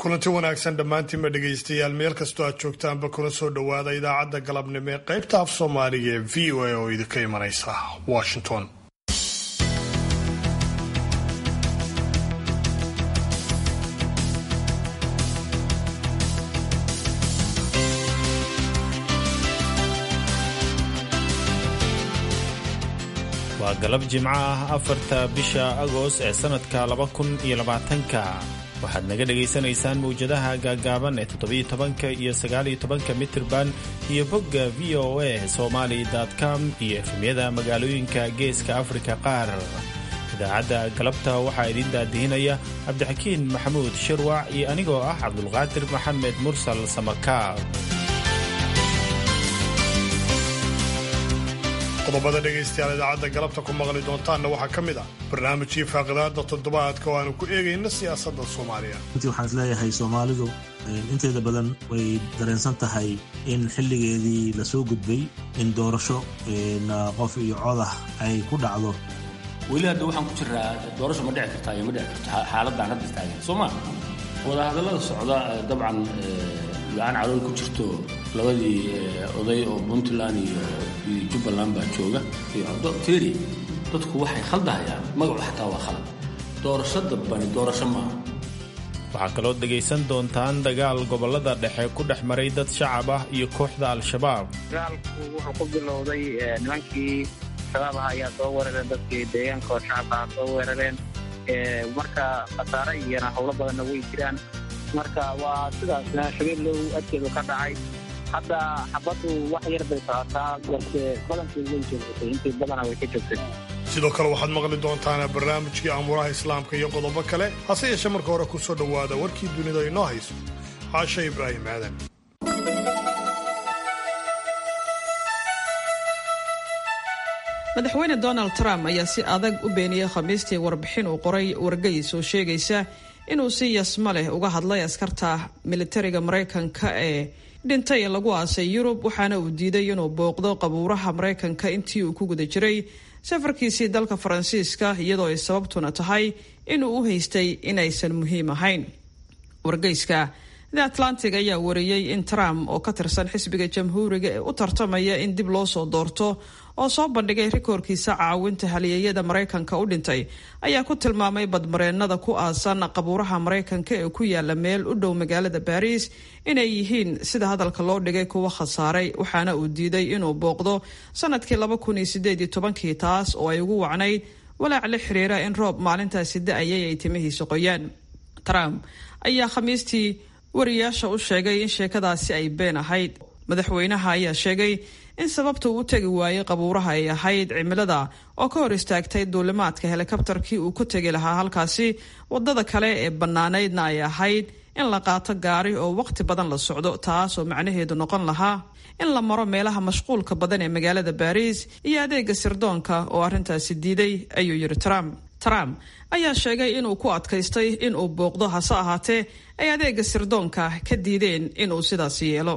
kulanti wanaagsan dhammaantiinba dhegaystayaal meel kastoo aad joogtaanba kuna soo dhowaada idaacadda galabnimo ee qaybta af soomaaliga ee v o a oo idinka imanaysa washington waa galab jimco ah afarta bisha agost ee sannadka laba kun iyo labaatanka waxaad naga dhagaysanaysaan mawjadaha gaaggaaban ee toddobiyo tobanka iyo sagaaliyo tobanka mitirban iyo bogga v o a somali com iyo efemyada magaalooyinka geeska afrika qaar idaacadda galabta waxaa idiin daadihinaya cabdixakiin maxamuud shirwac iyo anigoo ah cabdulqaadir maxamed mursal samakaab qodobada dhegaystayaal idaacadda galabta ku maqli doontaanna waxaa ka mid ah barnaamijkii faaqidaada toddobaadka oo aanu ku eegayna siyaasadda soomaaliya runtii waxaan is leeyahay soomaalidu inteeda badan way dareensan tahay in xilligeedii lasoo gudbay in doorasho qof iyo codah ay ku dhacdo weli hadda waxaan ku jiraa doorasho ma dhici kartaa iyo ma dhici karto xaaladaan hadda istaagan soo ma wadahadallada socda dabcan la-aan calool ku jirto labadii oday oo puntland iyo jubbaland baa jooga iyo feri dadku waxay khaldahayaan magacu xataa waa khalad doorasho dambani doorasho maaha waxaa kaloo dhegaysan doontaan dagaal gobollada dhexe ku dhex maray dad shacab ah iyo kooxda al-shabaab dagaalku wuxuu ku bilowday nimankii shabaab ah ayaa soo weerareen dadkii deegaanka oo shacabka ah soo weerareen marka khasaare iyona howlo badanna way jiraan marka waa sidaasna shabeellow adkeedu ka dhacay hadda xabaddu wax yar bay socotaa balse badankii way joogsatay intii badana way ka joogtay sidoo kale waxaad maqli doontaan barnaamijkii amuuraha islaamka iyo qodobo kale hase yeeshee marka hore ku soo dhowaada warkii dunida inoo hayso caasha ibraahim aadan madaxweyne donald trump ayaa si adag u beeniyey khamiistii warbixin uu qoray wargeys oo sheegaysa inuu si yasma leh uga hadlay askarta militariga maraykanka ee dhintay lagu aasay yurub waxaana uu diiday inuu booqdo qabuuraha maraykanka intii uu ku guda jiray safarkiisii dalka faransiiska iyadoo ay sababtuna tahay inuu u haystay inaysan muhiim ahayn wargeyska the atlantic ayaa wariyey in trump oo ka tirsan xisbiga jamhuuriga ee u tartamaya in dib loo soo doorto oo soo bandhigay rikoorkiisa caawinta halyeeyada maraykanka u dhintay ayaa ku tilmaamay badmareennada ku aasan qabuuraha maraykanka ee ku yaala meel u dhow magaalada baariis inay yihiin sida hadalka loo dhigay kuwa khasaaray waxaana uu diiday inuu booqdo sanadkii laba kun iyo sideed iyo tobankii taas oo ay ugu wacnayd walaac la xiriira in roob maalintaasi da-ayay ay timihiisa qoyaan trump ayaa khamiistii wariyaasha u sheegay in sheekadaasi ay been ahayd madaxweynaha ayaa sheegay in sababta uu u tegi waayey qabuuraha ay ahayd cimilada oo ka hor istaagtay duulimaadka helikabtarkii uu ku tegi lahaa halkaasi wadada kale ee bannaanaydna ay ahayd in la qaato gaari oo waqti badan la socdo taas oo macnaheedu noqon lahaa in la maro meelaha mashquulka badan ee magaalada baariis iyo adeega sirdoonka oo arrintaasi diiday ayuu yidhi trump trump ayaa sheegay inuu ku adkaystay inuu booqdo hase ahaatee ay adeega sirdoonka ka diideen inuu sidaas yeelo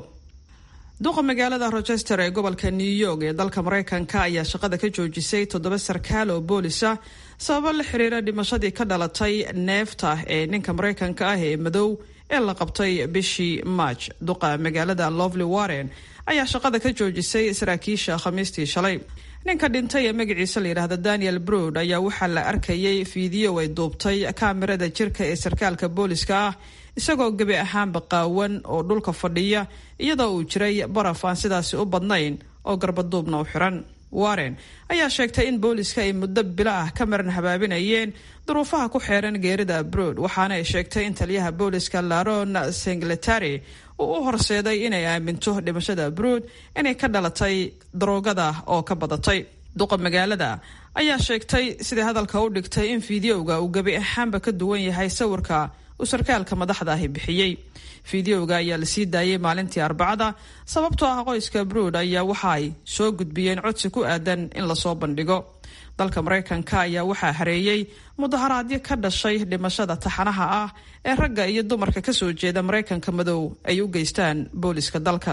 duqa magaalada rochester ee gobolka new york ee dalka maraykanka ayaa shaqada ka joojisay toddoba sarkaal oo boolisa sababo la xiriira dhimashadii ka dhalatay neefta ee ninka maraykanka ah ee madow ee la qabtay bishii march duqa magaalada lovely warren ayaa shaqada ka joojisay saraakiisha khamiistii shalay ninka dhintay ee magaciisa la yidhaahda daniel brood ayaa waxaa la arkayay fiideo ay duubtay kaamirada jirka ee sarkaalka booliska ah isagoo gebi ahaanba qaawan oo dhulka fadhiya iyadoo uu jiray baraf aan sidaasi u badnayn oo garbaduubna u xiran warren ayaa sheegtay in booliska ay muddo bilo ah ka maran habaabinayeen duruufaha ku xeeran geerida brood waxaana ay sheegtay in taliyaha booliska laron singletary uu u horseeday inay aaminto dhimashada brood inay ka dhalatay daroogada oo ka badatay duqa magaalada ayaa sheegtay sidai hadalka u dhigtay in fideoga uu gebi ahaanba ka duwan yahay sawirka uu sarkaalka madaxda ahi bixiyey fideoga ayaa la sii daayay maalintii arbacada sababtoo ah qoyska brood ayaa waxa ay soo gudbiyeen codsi ku aadan in lasoo bandhigo dalka maraykanka ayaa waxaa hareeyey mudaharaadyo ka dhashay dhimashada taxanaha ah ee ragga iyo dumarka kasoo jeeda maraykanka madow ay u geystaan booliska dalka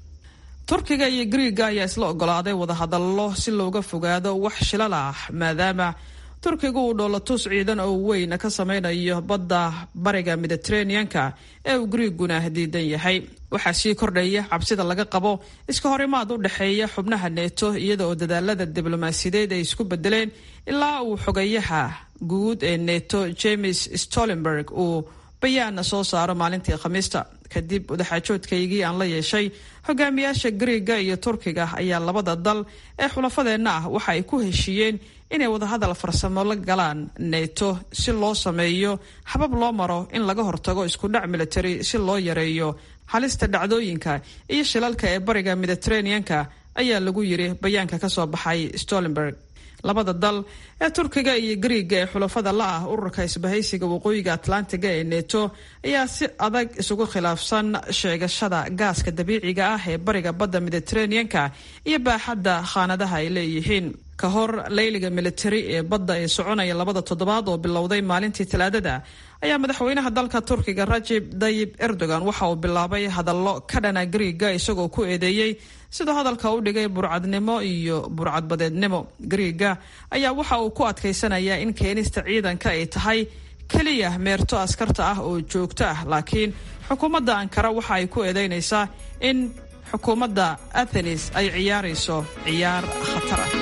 turkiga iyo griiga ayaa isla ogolaaday wadahadallo si looga fogaado wax shilal ah maadaama turkiga uu dhoolatus ciidan oo weyn ka sameynayo badda bariga mediteraneanka ee uu griiguna diidan yahay waxaa sii kordhaya cabsida laga qabo iska horimaad u dhexeeya xubnaha neeto iyada oo dadaalada diblomaasiyadeed ay isku bedeleen ilaa uu xogayaha guud ee neto james stolenberg uu bayaana soo saaro maalintii khamiista kadib wadaxaajoodkaygii aan la yeeshay hogaamiyaasha griiga iyo turkiga ayaa labada dal ee xulafadeenna ah waxa ay ku heshiiyeen inay wadahadal farsamo la galaan neto si loo sameeyo habab loo maro in laga hortago iskudhac military si loo yareeyo halista dhacdooyinka iyo shilalka ee bariga mediteraneanka ayaa lagu yiri bayaanka kasoo baxay stolenberg labada dal ee turkiga iyo griiga ee xulafada la ah ururka isbahaysiga waqooyiga atlantiga ee neto ayaa si adag isugu khilaafsan sheegashada gaaska dabiiciga ah ee bariga badda mediteraneanka iyo baaxadda khaanadaha ay leeyihiin ka hor layliga militari ee badda ee soconaya labada toddobaad oo bilowday maalintii talaadada ayaa madaxweynaha dalka turkiga rajib dayib erdogan waxa uu bilaabay hadallo ka dhana griiga isagoo ku eedeeyey siduu hadalka u dhigay burcadnimo iyo burcadbadeednimo griiga ayaa waxa uu ku adkaysanayaa in keenista ciidanka ay tahay keliya meerto askarta ah oo joogto ah laakiin xukuumadda ankara waxa ay ku eedeynaysaa in xukuumadda athenis ay ciyaarayso ciyaar khatar ah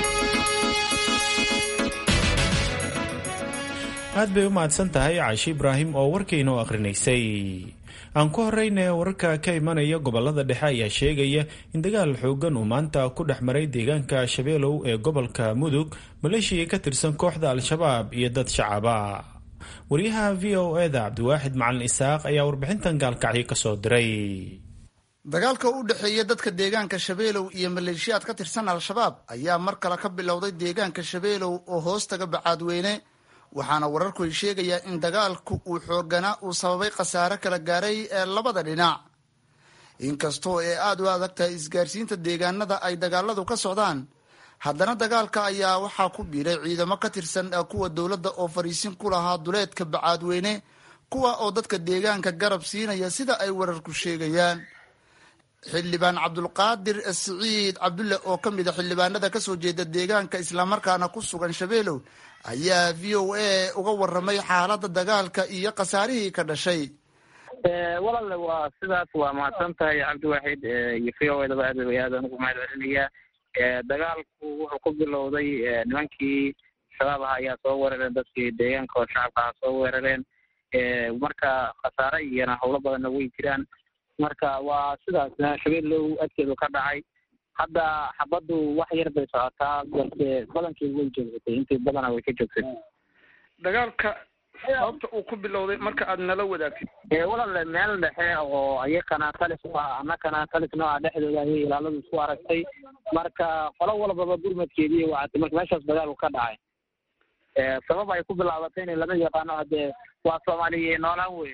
aad bay u mahadsan tahay caashi ibraahim oo warkaynoo akhrinaysay aan ku horeyna wararka ka imanaya gobolada dhexe ayaa sheegaya in dagaal xoogan uu maanta ku dhex maray deegaanka shabeelow ee gobolka mudug maleeshiya ka tirsan kooxda al-shabaab iyo dad shacaba waryaha v o eda cabdiwaaxid macalin isaaq ayaa warbixintan gaalkacyo kasoo diray dagaalka u dhexeeya dadka deegaanka shabeelow iyo maleeshiyaad ka tirsan al-shabaab ayaa mar kale ka bilowday deegaanka shabeelow oo hoostaga bacaadweyne waxaana wararku ay sheegayaa in dagaalku uu xooganaa uu sababay khasaare kala gaaray ee labada dhinac inkastoo ay aada u adag tahay isgaarsiinta deegaanada ay dagaaladu ka socdaan haddana dagaalka ayaa waxaa ku biiray ciidamo ka tirsan kuwa dowladda oo fariisin ku lahaa duleedka bacaadweyne kuwa oo dadka deegaanka garab siinaya sida ay wararku sheegayaan xildhibaan cabdulqaadir siciid cabdulle oo ka mid a xildhibaanada kasoo jeeda deegaanka islamarkaana ku sugan shabeelow ayaa v o a uga waramay xaaladda dagaalka iyo khasaarihii ka dhashay walaale waa sidaas waa mahadsan tahay cabdiwaaxid iyo v o edaba aad aad aan ugu mahad celinayaa dagaalku wuxuu ku bilowday nimankii shabaab aha ayaa soo weerareen dadkii deegaanka oo shacabka aha soo weerareen marka khasaare iyona howlo badanna way jiraan marka waa sidaas shabeellow adkeedu ka dhacay hadda xabaddu wax yar bay socotaa balse badankeedu way joogsatay intii badana way ka joogsatay dagaalka sababta uu ku bilowday marka aad nala wadaagtid walaale meel dhexe oo iyakana talis u ah annakana talis nooca dhexdooda ayay ilaaladu isku aragtay marka qolo walbaba gurmadkeedii wacatay marka meeshaas dagaalku ka dhacay sabab ay ku bilaabatay in lama yaqaano haddee waa soomaaliya noolaan wey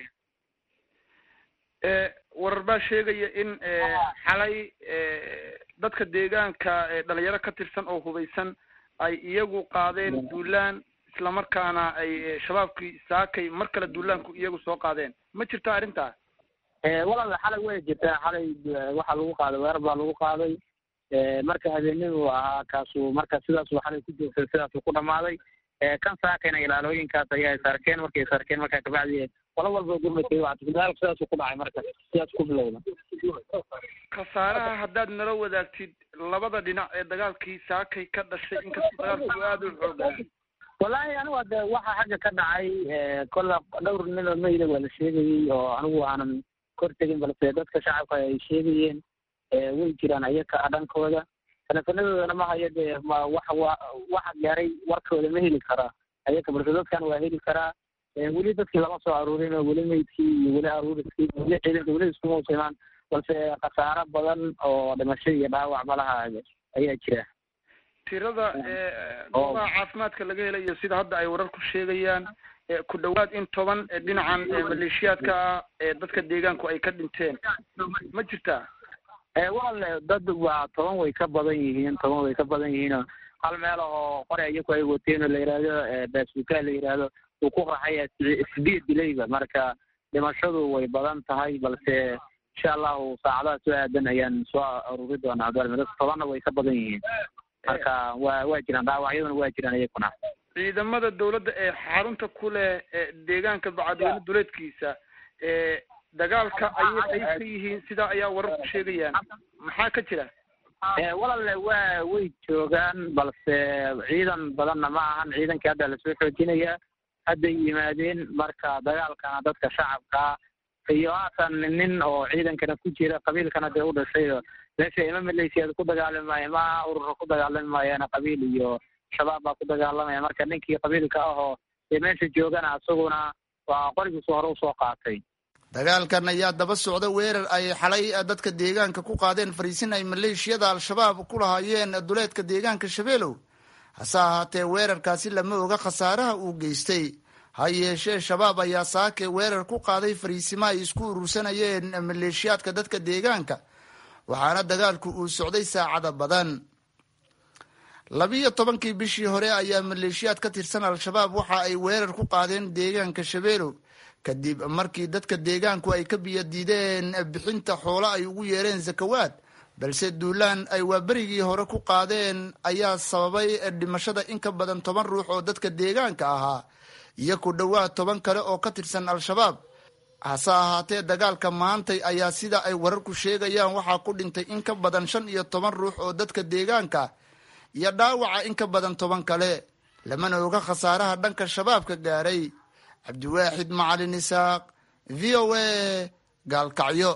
warar baa sheegaya in xalay dadka deegaanka dhalinyaro ka tirsan oo hubaysan ay iyagu qaadeen duulaan islamarkaana ay shabaabkii saakay mar kale duulaanku iyagu soo qaadeen ma jirta arrintaas walaal xalay way jirtaa xalay waxaa lagu qaaday weerar baa lagu qaaday marka habeennidu ahaa kaasu marka sidaasuu xalay ku joogtay sidaasuu ku dhamaaday kan saakayna ilaalooyinkaas ayaa is arkeen markay is arkeen markaa kabacdi qolo walba gurmadkeeda wacatay dagaalku sidaasuu ku dhacay marka sidaas ku bilowda khasaaraha haddaad nala wadaagtid labada dhinac ee dagaalkii saakay ka dhashay inkastoo dagaalku aada u xoogaa wallaahi anigu hadde waxa xagga ka dhacay kolla dhowr nin oo mayda waa la sheegayey oo anigu aanan kor tegin balse dadka shacabka ay sheegayeen way jiraan ayaka dhankooda teleefanadoodana ma hayo dee ma wax wa waxa gaaray warkooda ma heli karaa ayaka balse dadkan waa heli karaa weli dadkii lama soo aruurin oo weli meydkii iyo weli aruuriskii weli ciidanka weli iskuma usimaan balse khasaaro badan oo dhimasho iyo dhaawac malaha ayaa jira tirada goobaha caafimaadka laga helayo sida hadda ay wararku sheegayaan ku dhawaad in toban dhinacan maleeshiyaadka ah ee dadka deegaanku ay ka dhinteen ma jirtaa walaal dad waa toban way ka badan yihiin toban way ka badan yihiinoo hal meel oo qore iyaku ay wateen oo la yidhaahdo baasuukaa la yidhaahdo uu ku qaxaya sideed dilayba marka dhimashadu way badan tahay balse insha allahu saacadaha soo aadan ayaan soo aruri doonaa abdalmid tobanna way ka badan yihiin marka waa waa jiraan dhaawacyaduna waa jiraan iyakuna ciidamada dawladda ee xarunta ku leh deegaanka bacadweyne duleedkiisa dagaalka ayay qayb ka yihiin sidaa ayaa wararku sheegayaan maxaa ka jira walaale waa way joogaan balse ciidan badanna ma ahan ciidankii hadda lasoo xoojinaya hadday yimaadeen marka dagaalkana dadka shacabka iyo haatan nin oo ciidankana ku jira qabiilkana dee u dhashay meesha ima malaysiyaad ku dagaalami maayo maaha urura ku dagaalami maayaana qabiil iyo shabaab baa ku dagaalamaya marka ninkii qabiilka ahoo dee meesha joogana isaguna waa qorigiisu hore usoo qaatay dagaalkan ayaa daba socda weerar ay xalay dadka deegaanka ku qaadeen fariisin ay maleeshiyada al-shabaab ku lahaayeen duleedka deegaanka shabeelow hase ahaatee weerarkaasi lama oga khasaaraha uu geystay ha yeeshee shabaab ayaa saake weerar ku qaaday fariisimo ay isku urursanayeen maleeshiyaadka dadka deegaanka waxaana dagaalku uu socday saacada badan labiyo tobankii bishii hore ayaa maleeshiyaad ka tirsan al-shabaab waxa ay weerar ku qaadeen deegaanka shabeelow kadib markii dadka deegaanku ay ka biyadiideen bixinta xoolo ay ugu yeereen zakawaad balse duulaan ay waaberigii hore ku qaadeen ayaa sababay dhimashada in ka badan toban ruux oo dadka deegaanka ahaa iyo ku dhowaad toban kale oo ka tirsan al-shabaab hase ahaatee dagaalka maantay ayaa sida ay wararku sheegayaan waxaa ku dhintay in ka badan shan iyo toban ruux oo dadka deegaanka iyo dhaawaca in ka badan toban kale lamana oga khasaaraha dhanka shabaabka gaaray cabdiwaaxid macalin isaaq v o a gaalkacyo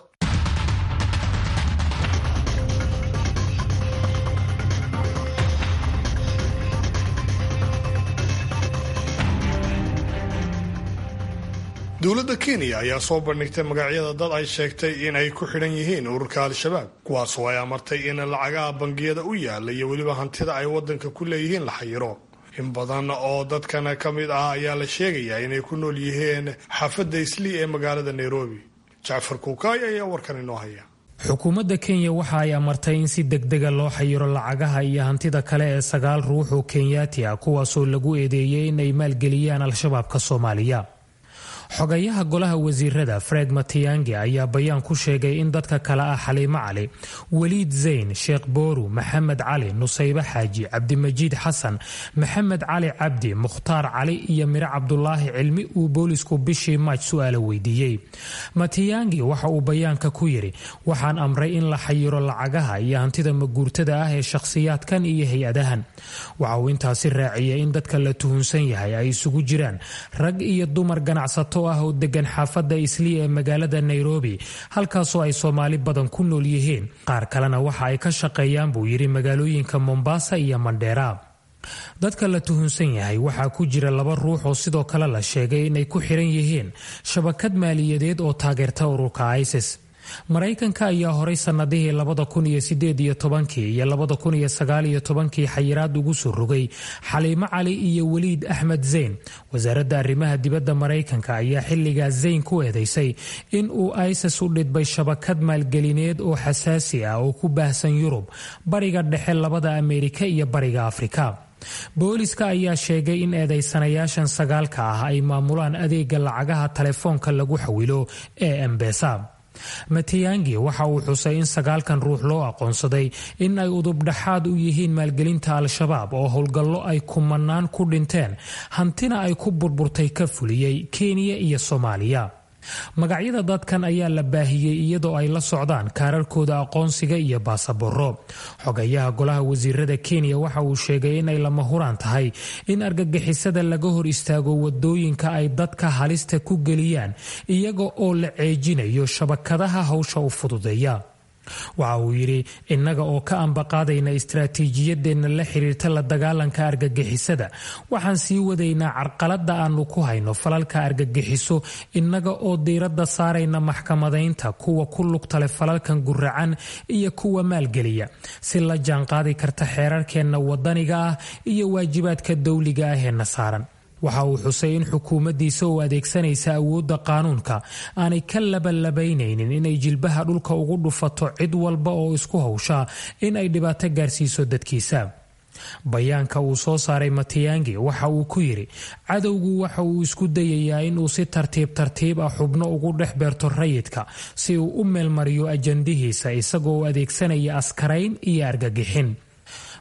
dowladda kenya ayaa soo bandhigtay magacyada dad ay sheegtay in ay ku xidhan yihiin ururka al-shabaab kuwaasoo ay amartay in lacagaha bangiyada u yaala iyo weliba hantida ay waddanka ku leeyihiin la xayiro in badan oo dadkan ka mid ah ayaa la sheegayaa inay ku nool yihiin xaafadda islii ee magaalada nairobi jacfar kuukaay ayaa warkan inoo haya xukuumadda kenya waxa ay amartay in si degdega loo xayiro lacagaha iyo hantida kale ee sagaal ruux oo kenyaati ah kuwaasoo lagu eedeeyey in ay maalgeliyaan al-shabaabka soomaaliya xogayaha golaha wasiirada fred matiyangi ayaa bayaan ku sheegay in dadka kale ah xaliimo cali weliid zayn sheekh booru maxamed cali nusaybe xaaji cabdimajiid xasan maxamed cali cabdi mukhtaar cali iyo mire cabdulaahi cilmi uu boolisku bishii maaj su-aala weydiiyey matiyangi waxa uu bayaanka ku yidhi waxaan amray in la xayiro lacagaha iyo hantida maguurtada ah ee shakhsiyaadkan iyo hay-adahan waxa uu intaasi raaciyay in dadka la tuhunsan yahay ay isugu jiraan rag iyo dumar ganacsato ah oo degan xaafadda islii ee magaalada nairobi halkaasoo ay soomaali badan ku nool yihiin qaar kalena waxa ay ka shaqeeyaan buu yidhi magaalooyinka mombasa iyo mandheera dadka la tuhunsan yahay waxaa ku jira laba ruux oo sidoo kale la sheegay inay ku xiran yihiin shabakad maaliyadeed oo taageerta ururka isis maraykanka ayaa horay sannadihii labada kun iyo sideed iyo tobankii iyo labada kun iyo sagaal iyo tobankii xayiraad ugu soo rogay xaliimo cali iyo weliid axmed zayn wasaaradda arrimaha dibadda maraykanka ayaa xilligaa zayn ku eedeysay in uu isis u dhidbay shabakad maalgelineed oo xasaasi ah oo ku baahsan yurub bariga dhexe labada ameerika iyo bariga afrika booliska ayaa sheegay in eedeysanayaashan sagaalka ah ay maamulaan adeega lacagaha taleefoonka lagu xawilo ee embesa matiyangi waxa uu xusay in sagaalkan ruux loo aqoonsaday in ay udubdhaxaad u yihiin maalgelinta al-shabaab oo howlgallo ay kumanaan ku dhinteen hantina ay ku burburtay ka fuliyey kenya iyo soomaaliya magacyada dadkan ayaa la baahiyey iyadoo ay la socdaan kaararkooda aqoonsiga iyo baasaboro xogayaha golaha wasiirada kenya waxa uu sheegay inay lama huraan tahay in argagixisada laga hor istaago wadooyinka ay dadka halista ku geliyaan iyaga oo la ceejinayo shabakadaha hawsha u fududeeya waxa uu yidhi innaga oo ka ambaqaadayna istaraatiijiyadeenna la xiriirta la dagaalanka argagixisada waxaan sii wadaynaa carqaladda aanu ku hayno falalka argagixiso innaga oo diiradda saarayna maxkamadaynta kuwa ku lugtale falalkan guracan iyo kuwa maalgeliya si la jaanqaadi karta xeerarkeenna wadaniga ah iyo waajibaadka dawliga ah ee na saaran waxa uu xusay in xukuumaddiisa oo adeegsanaysa awoodda qaanuunka aanay ka labalabaynaynin inay jilbaha dhulka ugu dhufato cid walba oo isku hawshaa in ay dhibaato gaarsiiso dadkiisa bayaanka uu soo saaray matiyangi waxa uu ku yidhi cadowgu waxa uu isku dayayaa inuu si tartiib tartiib ah xubno ugu dhex beerto rayidka si uu u meelmariyo ajandihiisa isagoo adeegsanaya askarayn iyo argagixin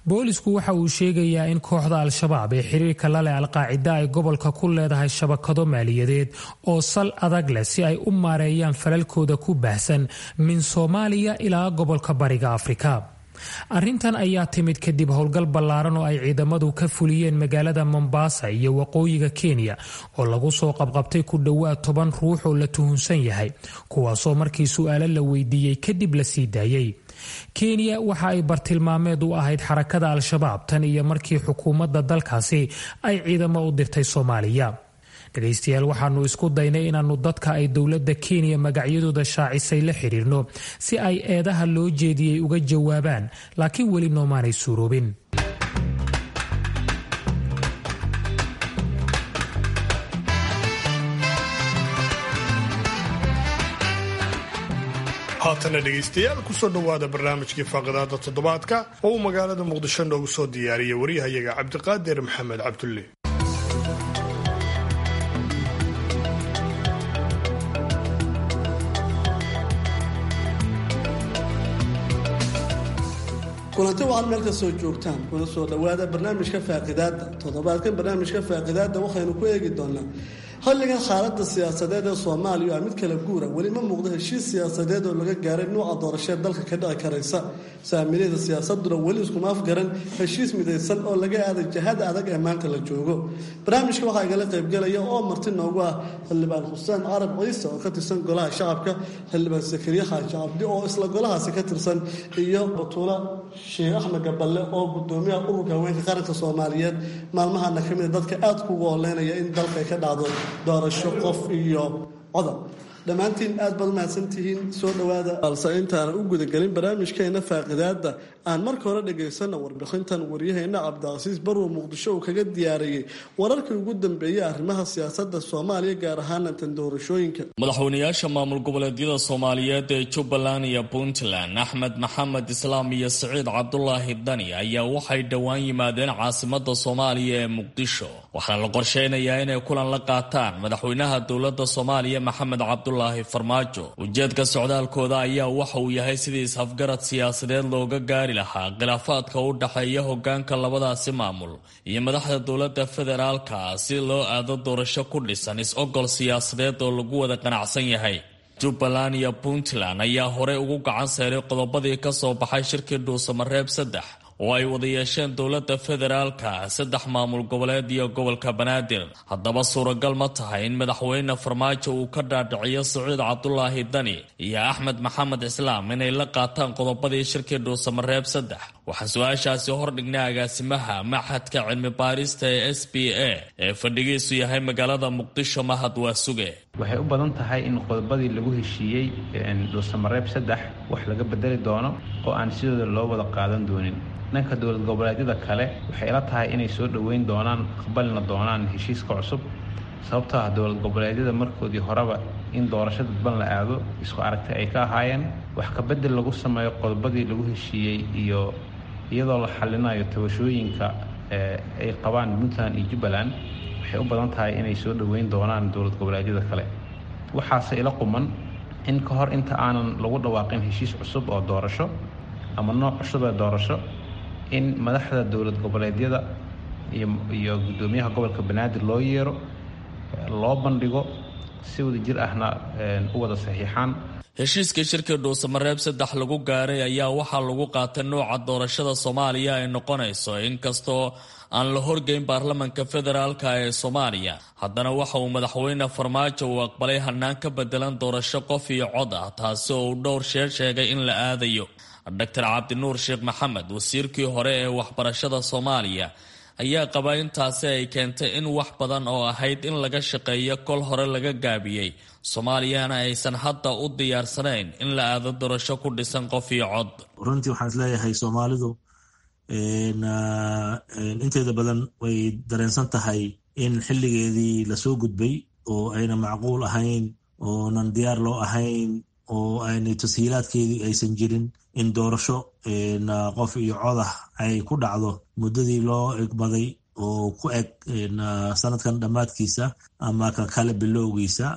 boolisku waxa uu sheegayaa in kooxda al-shabaab ee xiriirka la leh alqaacida ay gobolka ku leedahay shabakado maaliyadeed oo sal adag leh si ay u maareeyaan falalkooda ku baahsan min soomaaliya ilaa gobolka bariga afrika arrintan ayaa timid kadib howlgal ballaaran oo ay ciidamadu ka fuliyeen magaalada mombasa iyo waqooyiga kenya oo lagu soo qabqabtay ku dhowaad toban ruux oo la tuhunsan yahay kuwaasoo markii su-aalo la weydiiyey kadib la sii daayey kenya waxa ay bartilmaameed u ahayd xarakada al-shabaab tan iyo markii xukuumadda dalkaasi ay ciidamo u dirtay soomaaliya dhegaystayaal waxaanu isku daynay inaannu dadka ay dowladda kenya magacyadooda shaacisay la xiriirno si ay eedaha loo jeediyey uga jawaabaan laakiin weli noomaanay suuroobin haatana dhegaystayaal kusoo dhowaada barnaamijkii faaqidaada toddobaadka oo uu magaalada muqdisho noogu soo diyaariyay waryahayaga cabdiqaadir maxamed cabdulle kulanti waad meel kastoo joogtaan kuna soo dhowaada barnaamijka faaqidaada toddobaadkan barnaamijka faaqidaada waxaynu ku eegi doonaa xilligan xaalada siyaasadeed ee soomaaliya waa mid kala guura weli ma muuqdo heshiis siyaasadeed oo laga gaaray nuuca doorashee dalka ka dhici karaysa saamilada siyaasaduna weli iskuma afgaran heshiis midaysan oo laga aaday jahada adag ee maanta la joogo barnaamijka waxaa igala qaybgelaya oo marti noogu ah xildhibaan xuseen carab ciise oo ka tirsan golaha shacabka xildhibaan sakariye xaaji cabdi oo isla golahaasi ka tirsan iyo batuula sheekh axmed gaballe oo gudoomiyaha ururka haweenka qaranka soomaaliyeed maalmahana ka mida dadka aada kugu oleynaya in dalka ay ka dhacdo doorasho qof iyo codab dhammaantiin aad baad umahadsantihiin soo dhowaada balse intaana u gudagelin barnaamijkeena faaqidaada aan marka hore dhagaysana warbixintan waryaheena cabdicasiis barrow muqdisho uu kaga diyaariyey wararkii ugu dambeeyey arrimaha siyaasada soomaaliya gaar ahaana tan doorashooyinka madaxweynayaasha maamul goboleedyada soomaaliyeed ee jubbaland iyo puntland axmed maxamed islaam iyo siciid cabdulaahi dani ayaa waxay dhowaan yimaadeen caasimada soomaaliya ee muqdisho waxaana la qorsheynayaa inay kulan la qaataan madaxweynaha dowlada soomaaliya maxamed cabdulaahi farmaajo ujeedka socdaalkooda ayaa waxa uu yahay sidii is-afgarad siyaasadeed looga gaari lahaa khilaafaadka u dhexeeya hogaanka labadaasi maamul iyo madaxda dowlada federaalka si loo aado doorasho ku dhisan is-ogol siyaasadeed oo lagu wada qanacsan yahay jubbaland iyo puntland ayaa horey ugu gacan seeray qodobadii ka soo baxay shirkii dhuusamareeb saddex oo ay wada yeesheen dowladda federaalka saddex maamul goboleed iyo gobolka banaadir haddaba suuragal ma tahay in madaxweyne farmaajo uu ka dhaadhiciyo siciid cabdulaahi dani iyo axmed maxamed islaam inay la qaataan qodobadii shirkii dhuusamareeb saddex waxaan su-aashaasi hordhignay agaasimaha maxadka cilmi baarista ee s b a ee fadhigiisu yahay magaalada muqdisho mahad waa suge waxay u badan tahay in qodobadii lagu heshiiyey dhuusamareeb saddex wax laga bedeli doono oo aan sidooda loo wada qaadan doonin dhanka dowlad goboleedyada kale waxay ila tahay inay soo dhoweyn doonaan aqbalina doonaan heshiiska cusub sababtoo ah dowlad goboleedyada markoodii horeba in doorasho dadban la aado isku aragtay ay ka ahaayeen wax kabedel lagu sameeyo qodobadii lagu heshiiyey iyo iyadoo la xalinayo tabashooyinka ay qabaan puntland iyo jubbaland waxay u badan tahay inay soo dhoweyn doonaan dowlad goboleedyada kale waxaase ila quman in ka hor inta aanan lagu dhawaaqin heshiis cusub oo doorasho ama nooc cusub ee doorasho in madaxda dowlad goboleedyada iyo guddoomiyaha gobolka banaadir loo yeero loo bandhigo si wada jir ahna u wada saxiixaan heshiiskii shirkii dhuusamareeb saddex lagu gaaray ayaa waxaa lagu qaatay nooca doorashada soomaaliya ay noqonayso inkastoo aan la horgeyn baarlamanka federaalka ee soomaaliya haddana waxa uu madaxweyne farmaajo uu aqbalay hanaan ka bedelan doorasho qof iyo cod ah taasi oo uu dhowr sheer sheegay in la aadayo doctor cabdinuur sheekh maxamed wasiirkii hore ee waxbarashada soomaaliya ayaa qaba intaasi ay keentay in wax badan oo ahayd in laga shaqeeyo kol hore laga gaabiyey soomaaliyana aysan hadda u diyaarsanayn in la aado doorasho ku dhisan qof iyo cod runtii waxaan isleeyahay soomaalidu inteeda badan way dareensan tahay in xilligeedii lasoo gudbay oo ayna macquul ahayn oonan diyaar loo ahayn oo aynay tashiilaadkeedii aysan jirin in doorasho qof iyo codah ay ku dhacdo muddadii loo egmaday oo ku eg sanadkan dhammaadkiisa ama ka kale bilowgiisa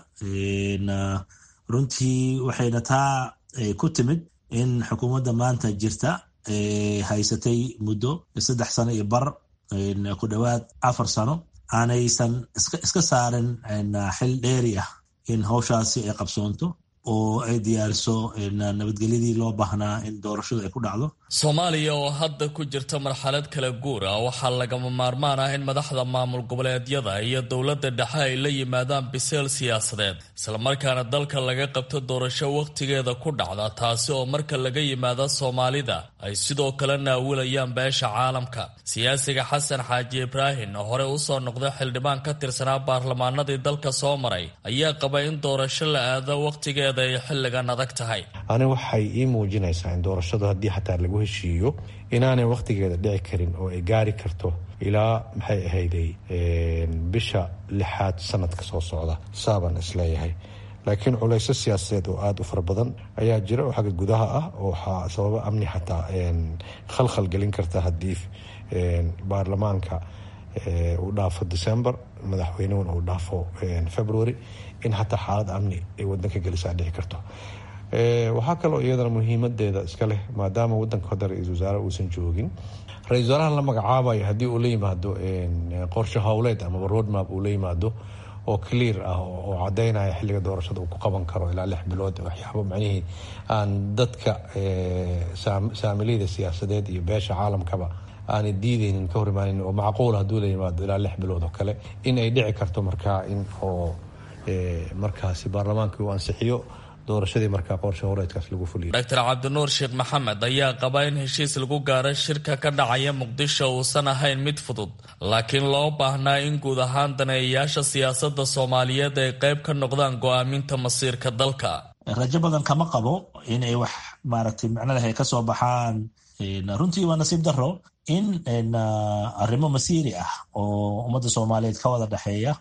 runtii waxayna taa ku timid in xukuumadda maanta jirta haysatay muddo saddex sano iyo bar ku dhowaad afar sano aanaysan iska saarin xil dheeri ah in hawshaasi ay qabsoonto oo ay diyaariso nabadgelyadii loo baahnaa in doorashadu ay ku dhacdo soomaaliya oo hadda ku jirta marxalad kala guur ah waxaa lagama maarmaan ah in madaxda maamul goboleedyada iyo dowladda dhexe ay la yimaadaan biseel siyaasadeed islamarkaana dalka laga qabto doorasho wakhtigeeda ku dhacda taasi oo marka laga yimaado soomaalida ay sidoo kale naawilayaan beesha caalamka siyaasiga xasan xaaji ibraahim oo horey usoo noqday xildhibaan ka tirsanaa baarlamaanadii dalka soo maray ayaa qaba in doorasho la aado wakhtigeeda ay xilligan adag tahay ani waxay ii muujinaysaa in doorashadu haddii xataa lagu heshiiyo inaanay wakhtigeeda dhici karin oo ay gaari karto ilaa maxay ahayday bisha lixaad sanadka soo socda saabaan isleeyahay laakiin culayso siyaasadeed oo aada u fara badan ayaa jira oo xagga gudaha ah oo waxaa sababa amni xataa khalkhal gelin karta haddii baarlamaanka uu dhaafo december madaxweynehuna uu dhaafo february in xataa xaalad amni ay wadanka gelisaa dhici karto waxaa kaloo iyadana muhiimadeeda iska leh maadaama wadanka hadda ra-iisul wasaare uusan joogin ra-isul wasaaraha la magacaabayo haddii uu la yimaado qorshe howleed amaba roadmap uu la yimaado oo clear ah oo cadaynaya xilliga doorashada uu ku qaban karo ilaa lix bilood waxyaabo macnihii aan dadka saamiliyada siyaasadeed iyo beesha caalamkaba aanay diideynin ka hor imaanin oo macquul hadduu la yimaado ilaa lix bilood oo kale in ay dhici karto markaa in oo markaasi baarlamaankii uu ansixiyo doorashadii markaa qorshe horeedkaas lagu fuliyo doctor cabdinuur sheekh maxamed ayaa qaba in heshiis lagu gaaro shirka ka dhacaya muqdisho uusan ahayn mid fudud laakiin loo baahnaa in guud ahaan daneeyayaasha siyaasadda soomaaliyeed ay qayb ka noqdaan go-aaminta masiirka dalka rajo badan kama qabo in ay wax maaragtay macnadaha ay ka soo baxaan runtii waa nasiib daro in arrimo masiiri ah oo ummadda soomaaliyeed ka wada dhexeeya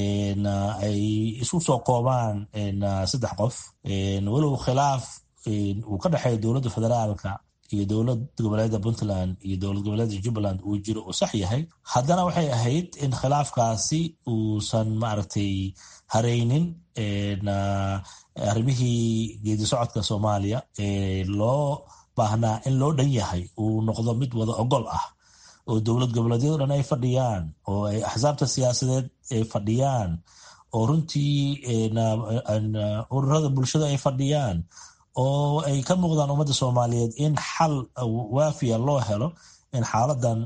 ay isu soo koobaan saddex qof walow khilaaf uu ka dhexeeya dowladda federaalka iyo dowlad goboleedda puntland iyo dowlad goboleedda jubbaland uu jiro uu sax yahay haddana waxay ahayd in khilaafkaasi uusan maaragtay hareynin arrimihii geedi socodka soomaaliya loo baahnaa in loo dhan yahay uu noqdo mid wada ogol ah oo dowlad goboleedyado dhan ay fadhiyaan oo ay axsaabta siyaasadeed ay fadhiyaan oo runtii ururada bulshada ay fadhiyaan oo ay ka muuqdaan ummadda soomaaliyeed in xal waafiya loo helo in xaaladan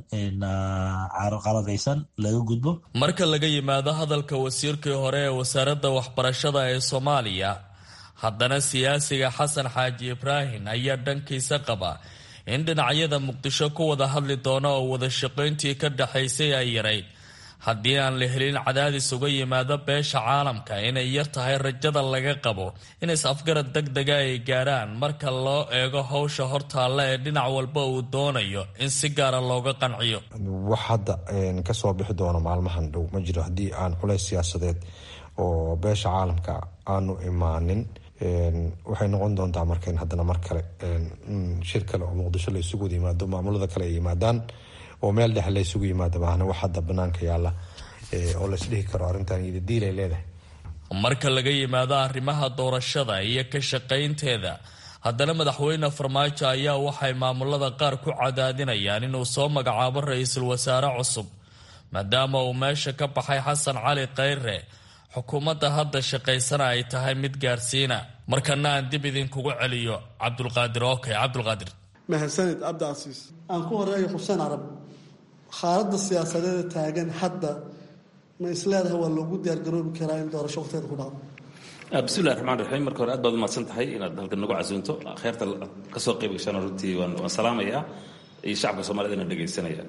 qaladaysan laga gudbo marka laga yimaado hadalka wasiirkii hore ee wasaaradda waxbarashada ee soomaaliya haddana siyaasiga xasan xaaji ibraahim ayaa dhankiisa qaba in dhinacyada muqdisho ku wada hadli doono oo wada shaqayntii ka dhaxaysay ay yarayd haddii aan la helin cadaadis uga yimaado beesha caalamka inay yar tahay rajada laga qabo in is-afgarad deg dega ay gaaraan marka loo eego howsha hortaalla ee dhinac walba uu doonayo in si gaara looga qanciyo wax hadda kasoo bixi doono maalmahan dhow ma jiro haddii aan culays siyaasadeed oo beesha caalamka aanu imaanin waxay noqon doontaa marka in haddana mar kale shir kale oo muqdisho la isugu wada yimaado maamulada kale ay yimaadaan oo meel dhexe la isugu yimaado maahna wax hadda banaanka yaalla oo laisdhihi karo arrintan iyada diil ay leedahay marka laga yimaado arrimaha doorashada iyo ka shaqaynteeda haddana madaxweyne farmaajo ayaa waxay maamulada qaar ku cadaadinayaan inuu soo magacaabo ra-iisul wasaare cusub maadaama uu meesha ka baxay xasan cali khayre xukuumadda hadda shaqaysana ay tahay mid gaarsiina markana aan dib idinkugu celiyo cabdulqaadir okay cabdulqaadir mahadsanid cabdicasiis aan ku horeeyo xuseen carab xaaladda siyaasadeeda taagan hadda ma isleedahay waa loogu diyaargaroobi karaa in doorasho waqteeda ku dhacdo bismillahi raxmaan raxiim marka hore aad baad umahadsan tahay inaad halkan nagu casuunto kheerta kasoo qayb gashaan runtii waan salaamayaa iyo shacabka soomaalida ina dhegaysanaya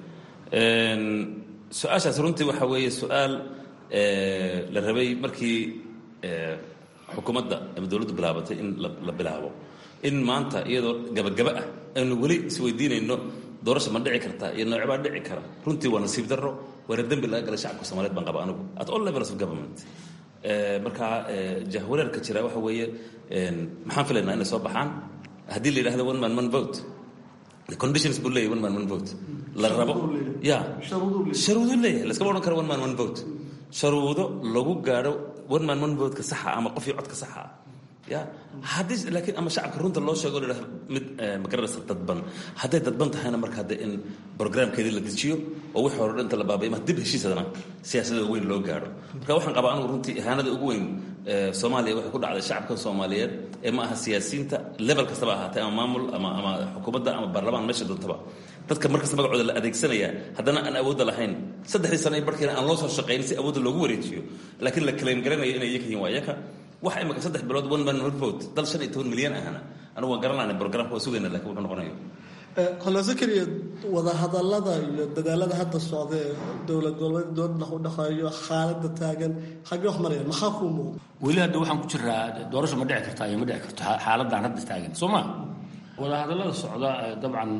su-aashaas runtii waxa weeye su-aal la rabay markii xukuumadda ama dowladdu bilaabatay in la bilaabo in maanta iyadoo gabagaba ah aynu weli isweydiinayno doorasha ma dhici kartaa iyo noocbaa dhici kara runtii waa nasiib darro waana dembi laga galay shacabka soomaliyeed baan qaba anigu at all levels of government marka jahwareerka jira waxa weeye maxaan filaynaa inay soo baxaan haddii la yidhahdo one man one vote the conditions buu leeyahy one man one vote la rabo ya sharuudu leeyahay laskama odhan karo one man one vote sharuudo lagu gaadho one man one vote-ka saxa ama qofii codka saxa ya haddii laakiin ama shacabka runta loo sheego la yidhahdo mid magaranaysa dadban hadday dadban tahayna marka hadde in programkeedii la dejiyo oo wixii hore dhinta la baabayo ma dib heshiisadana siyaasadda weyn loo gaadho marka waxaan qabaa anugu runtii ihaanada ugu weyn soomaaliya waxay ku dhacday shacabka soomaaliyeed ee ma aha siyaasiyiinta level kastaba ahaatee ama maamul ama ama xukuumadda ama baarlamaan meesha doontaba dadka markasta magacooda la adeegsanaya haddana aan awoodda lahayn saddexdii sano barkiina aan loo soo shaqayn si awoodda loogu wareejiyo laakiin la kalayn garanayo inay iyaga yihiin waa iyaka waxa imika saddex bilood one man one vote dal shan iyo toban milyan ahna anigu waan garanayna programka waa sugayna laakiin wuxuu noqonayo kolase keliya wadahadalada iyo dadaalada hadda socda ee dowlad goboleed dooda u dhaqeeyo xaaladda taagan xagee wax maraya maxaa kuu muuqda weli hadda waxaan ku jiraa doorasho ma dhici kartaa iyo ma dhici karto xaaladdan hadda taagan soo ma wadahadallada socda dabcan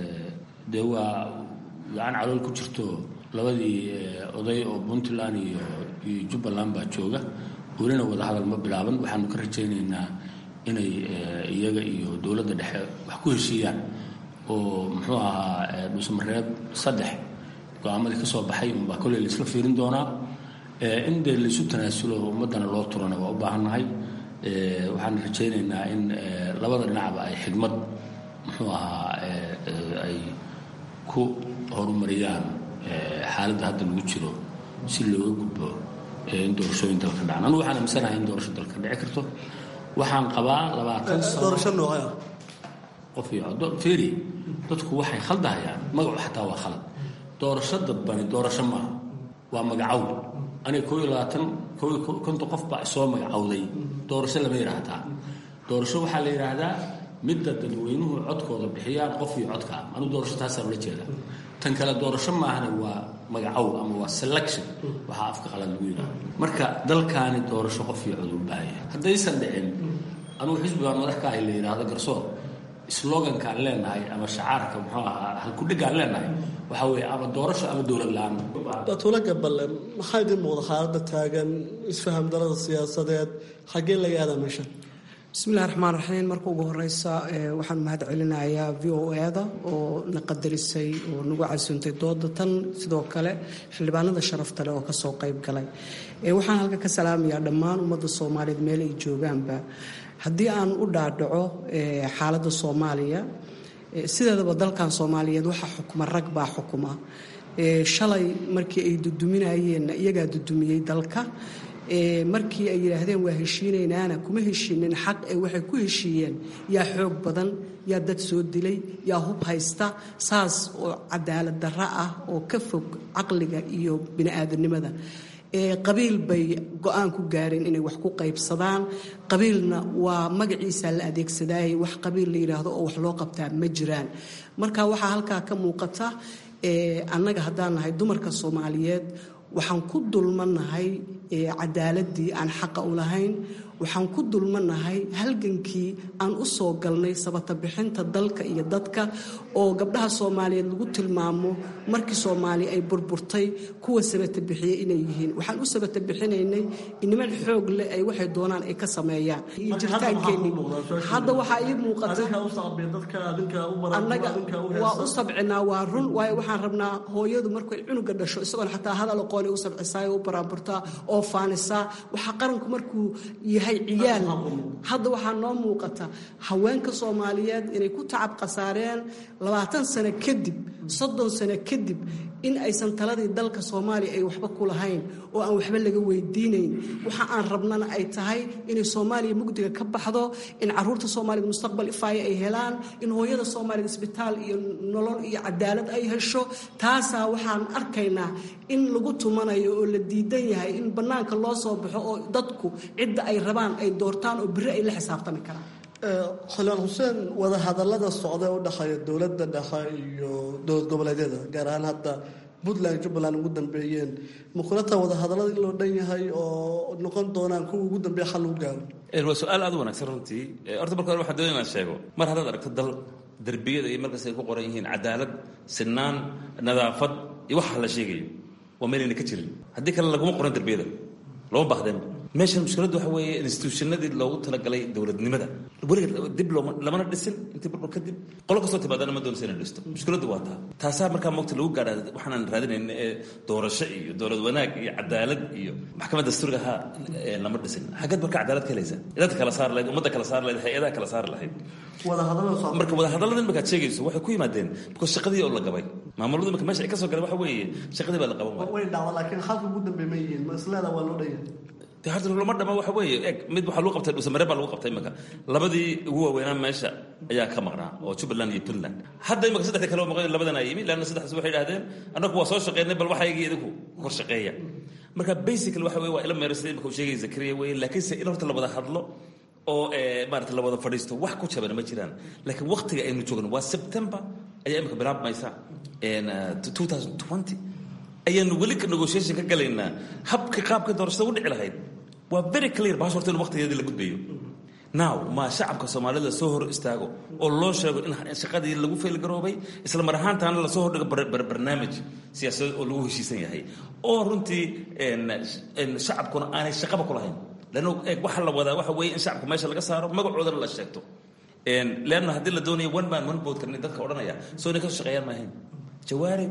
dee waa gacan calool ku jirto labadii oday oo puntland iyo iyo jubbaland baa jooga welina wadahadal ma bilaaban waxaanu ka rajaynaynaa inay iyaga iyo dowladda dhexe wax ku heshiiyaan oo muxuu ahaa dhuusamareeb saddex go-aamadii ka soo baxay unbaa kolley la isla fiirin doonaa in dee laisu tanaasulo ummaddana loo turana waa u baahannahay waxaan rajaynaynaa in labada dhinacba ay xigmad muxuu ahaa ay ku horumariyaan xaaladda hadda lagu jiro si looga gudbo in doorashooyin dalka dhacaan anugu waxaan amisanahay in doorasho dalka dhici karto waxaan qabaa labaatan doorasho noocee qof iyo feri dadku waxay khaldahayaan magacu xataa waa khalad doorasho dadbani doorasho maaha waa magacow aniga koo iyo labaatan koo iyo konton qof baa isoo magacowday doorasho lama yidhaahdaa doorasho waxaa la yidhaahdaa midda dadweynuhu codkooda bixiyaan qof iyo codka anigu doorasho taasaan ula jeeda tan kale doorasho maahana waa magacow ama waa selection waxaa afka qalad lagu yidhaha marka dalkaani doorasho qof iyo cod u baahaya haddaysan dhicin anugu xisbigaan madax ka ahay la yidhaahdo garsoor slogankaan leenahay ama shacaarka muxuu ahaa halkudhigaan leenahay waxaa weeye ama doorasho ama dowlad la-aan batula gaballe maxaa idin muuqda xaaladda taagan isfaham darada siyaasadeed xaggee laga aadaa meesha bismillahi raxmaan raxiim marka ugu horeysa waxaan mahad celinayaa v o e-da oo na qadarisay oo nagu casuuntay dooda tan sidoo kale xildhibaanada sharafta leh oo kasoo qayb galay waxaan halka ka salaamayaa dhammaan ummadda soomaaliyeed meel ay joogaanba haddii aan u dhaadhaco xaaladda soomaaliya sideedaba dalkan soomaaliyeed waxaa xukuma rag baa xukuma shalay markii ay duduminayeenna iyagaa dudumiyey dalka markii ay yidhaahdeen waa heshiinaynaana kuma heshiinin xaq ee waxay ku heshiiyeen yaa xoog badan yaa dad soo dilay yaa hub haysta saas oo cadaalad darro ah oo ka fog caqliga iyo bini'aadanimada qabiil bay go-aan ku gaareen inay wax ku qaybsadaan qabiilna waa magaciisa la adeegsadaayay wax qabiil la yidhaahdo oo wax loo qabtaa ma jiraan marka waxaa halkaa ka muuqata annaga haddaan nahay dumarka soomaaliyeed waxaan ku dulmannahay cadaaladii aan xaqa u lahayn waxaan ku dulmannahay halgankii aan u soo galnay sabata bixinta dalka iyo dadka oo gabdhaha soomaaliyeed lagu tilmaamo markii soomaaliya ay burburtay kuwa sabata bixiyey inay yihiin waxaan u sabata bixinaynay niman xoog leh ay waxay doonaan ay ka sameeyaan iyo jiritaankeenii hadda waxaa ii muuqata annaga waa u sabcinaa waa run waayo waxaan rabnaa hooyadu markay cunuga dhasho isagoon xataa hadal aqooni u sabcisaa u baraanburtaa oo faanisaa waxaa qaranku markuu yahay ciyaal hadda waxaa noo muuqata haweenka soomaaliyeed inay ku tacab khasaareen labaatan sano kadib soddon sano kadib in aysan taladii dalka soomaaliya ay waxba ku lahayn oo aan waxba laga weydiinayn waxa aan rabnana ay tahay inay soomaaliya mugdiga ka baxdo in caruurta soomaaliyed mustaqbal ifaayo ay helaan in hooyada soomaaliyed isbitaal iyo nolol iyo cadaalad ay hesho taasaa waxaan arkaynaa in lagu tumanayo oo la diidan yahay in bannaanka loo soo baxo oo dadku cidda ay rabaan ay doortaan oo beri ay la xisaabtami karaan xildhibaan xuseen wadahadalada socda u dhexeeya dowladda dhexe iyo dowlad goboleedyada gaar ahaan hadda puntland jubbaland ugu dambeeyeen mukulata wadahadalada in loo dhan yahay oo noqon doonaan kuwa ugu dambeeya xal lagu gaaro waa su-aal aad u wanaagsan runtii horta marka hore waxaan doonaya inaan sheego mar haddaad aragto dal derbiyada iyo markaas ay ku qoran yihiin cadaalad sinaan nadaafad iyo waxa la sheegayo waa meelayna ka jirin haddii kale laguma qoran derbiyada lama baahdeenba meeshan mushkiladdu waxa weeye institutionadii loogu talagalay dowladnimada weliga dib looma lamana dhisin intii burbur kadib qolo kastoo timaadana ma doonaysa inay dhisto mushkiladdu waa taa taasaa markaa mogta lagu gaadhaa waxaanan raadinayn ee doorasho iyo dowlad wanaag iyo cadaalad iyo maxkamadda dastuuriga ahaa lama dhisin xaggeed marka cadaalad ka helaysa dadka kala saar lahayd ummadda kala saar lahayd hay-adaha kala saari lahayd marka wadahadallada imika sheegayso waxay ku yimaadeen because shaqadii oo la gabay maamuladu imika meesha ay ka soo galeen waxa weeye shaqadii baa la qaban waaya way dhacda laakiin halka ugu dambeey ma yihiin ma isleeda waa loo dhaya de horta lama dhama waxa weeye eg mid waxaa lagu qabtay dhuusamare baa lagu qabtay imika labadii ugu waaweynaa meesha ayaa ka maqnaa oo jubbaland iyo puntland hadda imika saddexdii kale oo maqan labadan aa yimi leanna saddexdaas waxay idhahdeen annagu waa soo shaqeynay bal waxaygii idinku kor shaqeeya marka basically waxa weye waa ila meero sida imika uu sheegay zakariya weye laakiinse in horta la wada hadlo oo maarata la wada fadhiisto wax ku jabana ma jiraan laakiin waktiga aynu joogno waa september ayaa imika bilaabmaysa ayaanu weli ka negotiation ka galaynaa habka qaabka doorashada u dhici lahayd waa very clear bahash horta in waqtigeedii la gudbayo now ma shacabka soomaalida soo hor istaago oo loo sheego in shaqadii lagu faylgaroobay isla mar ahaantaana lasoo hordhigo barnaamij siyaasadeed oo lagu heshiisan yahay oo runtii shacabkuna aanay shaqaba ku lahayn lanno waxaa la wadaa waxa weeye in shacabka meesha laga saaro magacoodana la sheegto leanna haddii la doonayo one man one vote kan dadka odhanaya soo inay ka shaqeeyaan maahayn jawaari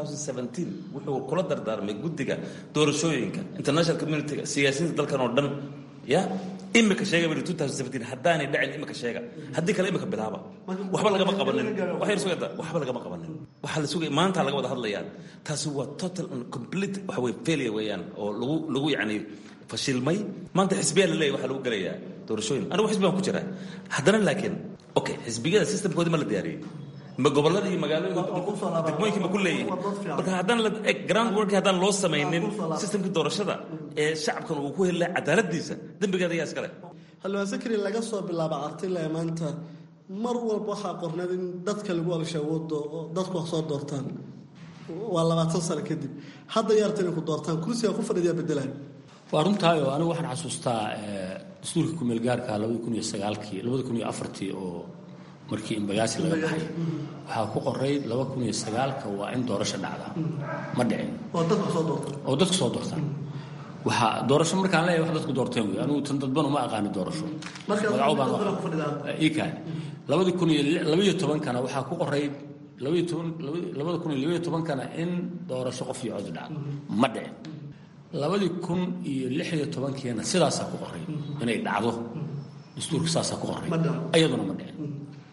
wuxuu kula dardaarmay guddiga doorashooyinka international communityga siyaasiyiinta dalkan oo dhan ya imika sheega haddaanay dhacin imika sheega haddii kale imika bilaaba waxba lagama qabanin waxay sugata waxba lagama qabanin waxaa la sugaya maanta laga wada hadlayaan taasi waa total and complete waxa weye failure weeyaan oo lagu lagu yacni fashilmay maanta xisbiyaa la leeyahy waxaa lagu gelayaa doorashooyin anigu xisbi baan ku jiraa haddana laakiin okay xisbiyada systemkoodii ma la diyaariyey ma gobolada iyo magaalooyinka degmooyinka ma ku leeyihin marka haddaan la ground work haddaan loo samaynin systemkii doorashada ee shacabkan uu ku heli lahaa cadaaladiisa dembigeeda ayaa iskale halwaan sakri laga soo bilaaba artile maanta mar walba waxaa qorneed in dadka lagu alshawoodo oo dadku wax soo doortaan waa labaatan sano kadib hadda yaarta inay ku doortaan kursiga ku fadhiyaa bedelayo waa runtaayo anigu waxaan xasuustaa dastuurka kumeelgaarka labadi kun iyo sagaalkii labadi kun iyo afartii oo markii imbagaasi laga baxay waxaa ku qoray laba kun iyo sagaalka waa in doorasho dhacda ma dhicin oo dadku soo doortaan oo dadku soo doortaan waxaa doorasho markaan leeyahay wax dadku doorteen wey anigu tan dadban uma aqaani doorasho magaco baan ikaan labadii kun iyo labaiyo tobankana waxaa ku qoray labaiyo toban labada kun iyo labaiyo tobankana in doorasho qof iyo cod dhacdo ma dhicin labadii kun iyo lix iyo tobankiina sidaasaa ku qoray inay dhacdo dastuurka saasaa ku qoray iyaduna ma dhicin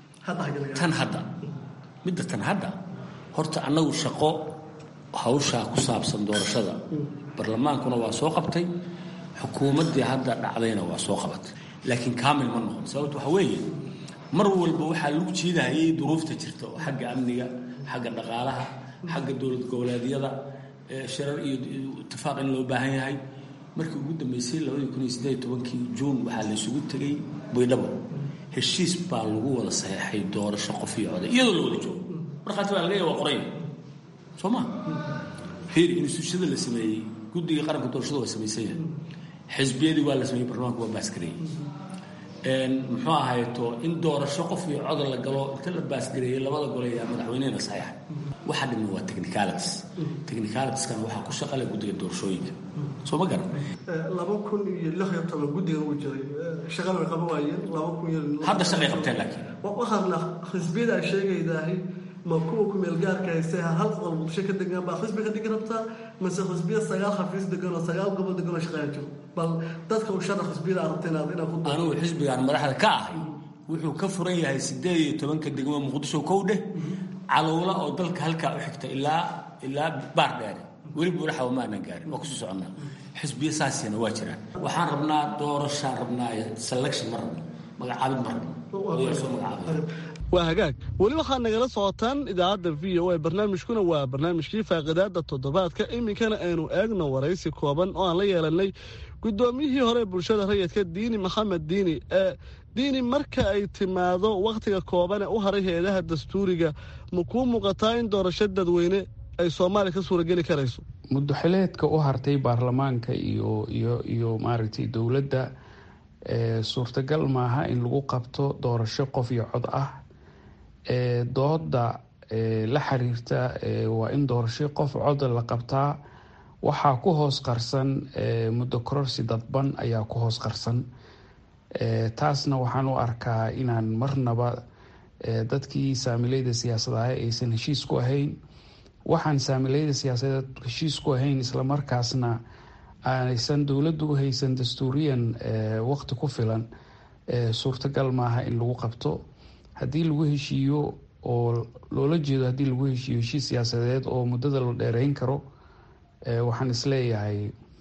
tan hadda midda tan hadda horta annagu shaqo hawshaa ku saabsan doorashada barlamaankuna waa soo qabtay xukuumaddii hadda dhacdayna waa soo qabatay laakiin kaamil ma noqon sababto waxa weeye mar walba waxaa lagu jiidahayay duruufta jirta oo xagga amniga xagga dhaqaalaha xagga dowlad goboleedyada shirar iyo itifaaq in loo baahan yahay markii ugu dambeysay labadii kun iyo siddeed tobankii juun waxaa la isugu tegay baydhabo heshiis baa lagu wada saxeexay doorasho qof iyo coday iyadoo la wada joogo markhaati baa laga yahay waa qorayn soo ma fiir instituushada la sameeyey guddiga qaranka doorashada waa samaysan yahay xisbiyadii waa la sameeyey barlamaanka waa baasgareeyey muxuu ahayto in doorasho qof iyo coda la galo inta la baasgareeyey labada gole ayaa madaxweynehena saxeexay waxa dhiman waa technicalities technicalitieskana waxaa ku shaqale guddiga doorashooyinka soo ma garan laba kun iyo lix iyo toban guddiga uu jiray shaqada way qaban waayeen laba kun iyo hadda shaqay qabteen laakiin waxaadna xisbiyada ay sheegaydahay ma kuwa ku meel gaarka haystay hal qol muqdisho ka degan baa xisbi ka dhigi rabtaa mase xisbiya sagaal xafiis degan oo sagaal gobol degan oo shaqeeya jiro bal dadka u sharax xisbiyada arabta inaad inaad ku anigu xisbigaan madaxda ka ahay wuxuu ka furan yahay sideed iyo tobanka degmo muqdisho kow dheh calowla oo dalka halkaa u xigta ilaa ilaa baar dheere weli buuraxa ma aanan gaarin waa kusii soconnaa xisbiya saasina waa jiraan waxaan rabnaa doorashaan rabnaa selection ma rabno magacaabid ma rabno soo magacaabay waa hagaag weli waxaad nagala socotaan idaacadda v o a barnaamijkuna waa barnaamijkii faaqidaada toddobaadka iminkana aynu eegno waraysi kooban oo aan la yeelanay guddoomiyihii hore bulshada rayidka diini maxamed diini ee diini marka ay timaado wakhtiga kooban ee u haray hay-adaha dastuuriga ma kuu muuqataa in doorasho dadweyne ay soomaaliya ka suurageli karayso muddoxileedka u hartay baarlamaanka iyo iyo iyo maaragtay dowladda suurtagal maaha in lagu qabto doorasho qof iyo cod ah dooda la xiriirta waa in doorasho qof coda la qabtaa waxaa ku hoos qarsan muddo kororsi dadban ayaa ku hoos qarsan taasna waxaan u arkaa inaan marnaba dadkii saamileyda siyaasadaha aysan heshiis ku ahayn waxaan saamileyda siyaasadeed heshiis ku ahayn islamarkaasna aanaysan dowladdu u haysan dastuuriyan waqti ku filan suurtagal maaha in lagu qabto haddii lagu heshiiyo oo loola jeedo haddii lagu heshiiyo heshiis siyaasadeed oo muddada la dheereyn karo waxaan isleeyahay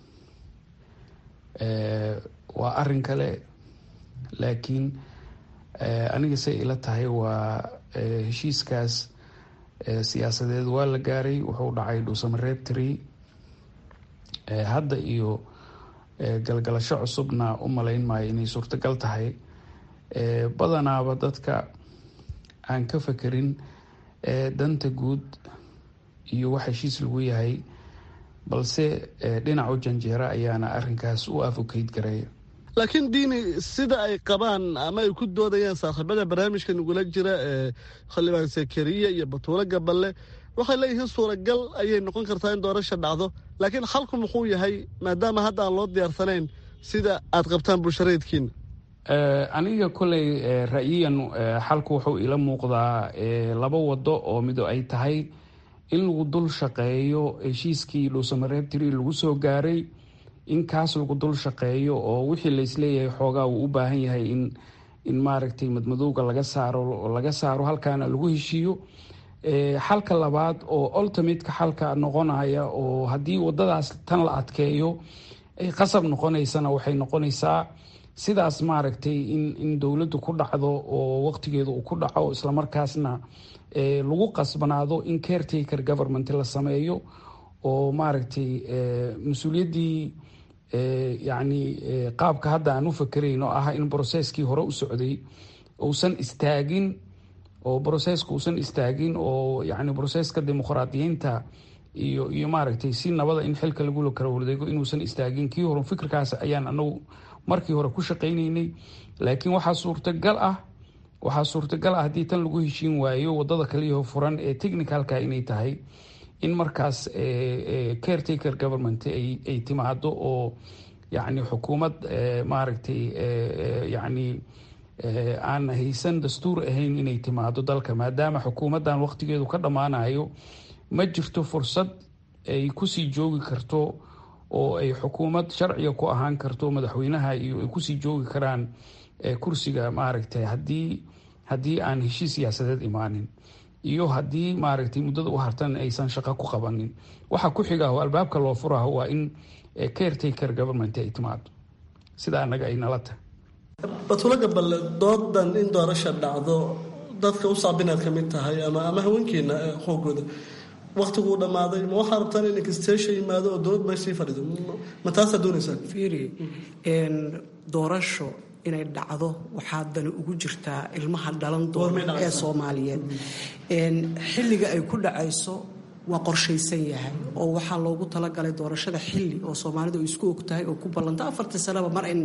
waa arin kale laakiin aniga say ila tahay waa heshiiskaas siyaasadeed waa la gaaray wuxuu dhacay dhuusamareeb tree hadda iyo galgalasho cusubna u malayn maayo inay suurtagal tahay badanaaba dadka aan ka fekerin danta guud iyo wax heshiis lagu yahay balse dhinacu janjeera ayaana arinkaas u afocate gareeya laakiin diini sida ay qabaan ama ay ku doodayaan saaxiibada barnaamijka nagula jira ee xildhibaan sakariya iyo batuulo gaballe waxay leeyihiin suuragal ayay noqon kartaa in doorasha dhacdo laakiin xalku muxuu yahay maadaama hadda aan loo diyaarsanayn sida aad qabtaan bulshareedkiina aniga koley ra'yiyan xalku wuxuu ila muuqdaa laba wado oo mido ay tahay in lagu dul shaqeeyo heshiiskii dhuusamareeb tiri lagu soo gaaray in kaas lagu dul shaqeeyo oo wixii laisleeyahay xoogaa uu u baahan yahay in in maaragtay madmadowga laga saaro laga saaro halkaana lagu heshiiyo xalka labaad oo ultimateka xalka noqonaya oo haddii wadadaas tan la adkeeyo ay qasab noqonaysana waxay noqonaysaa sidaas maaragtay in in dowladdu ku dhacdo oo waqtigeedu uu ku dhaco islamarkaasna lagu qasbanaado in caretaker government la sameeyo oo maaragtay mas-uuliyaddii yacni qaabka hadda aan u fakerayn oo ah in brocesskii hore u socday uusan istaagin oo broceska uusan istaagin oo yacni broceska dimuqraadiyiinta iyo iyo maaragtay si nabada in xilka lagula kala wareego inuusan istaagin kii hore fikirkaas ayaan anagu markii hore ku shaqaynaynay laakiin waxaa suurtagal ah waxaa suurtagal ah haddii tan lagu heshiin waayo wadada kaliyaho furan ee technicalka inay tahay in markaas caretaker government ay timaado oo yacni xukuumad maaragtay yacni aan haysan dastuur ahayn inay timaado dalka maadaama xukuumaddan waqtigeedu ka dhammaanayo ma jirto fursad ay kusii joogi karto oo ay xukuumad sharciga ku ahaan karto madaxweynaha iyo ay kusii joogi karaan kursiga maaragtay haddii haddii aan heshiis siyaasadeed imaanin iyo haddii maaragtay muddada u hartan aysan shaqo ku qabanin waxa ku xiga oo albaabka loo furaho waa in caretaker government ay timaado sida anaga ay nala tahay batulo gaballe doodan in doorasha dhacdo dadka u saabinaad ka mid tahay ama ama haweenkiina xoogooda waktiguu dhammaaday ma waxaa rabtaan in inksteesha yimaado oo dowlad meeshii fadhido ma taasaa doonaysaa fiiri doorasho inay dhacdo waxaa dani ugu jirtaa ilmaha dhalan doona ee soomaaliyeed xilliga ay ku dhacayso waa qorshaysan yahay oo waxaa loogu talagalay doorashada xilli oo soomaalida u isku ogtahay oo ku ballanta afartii sanaba mar in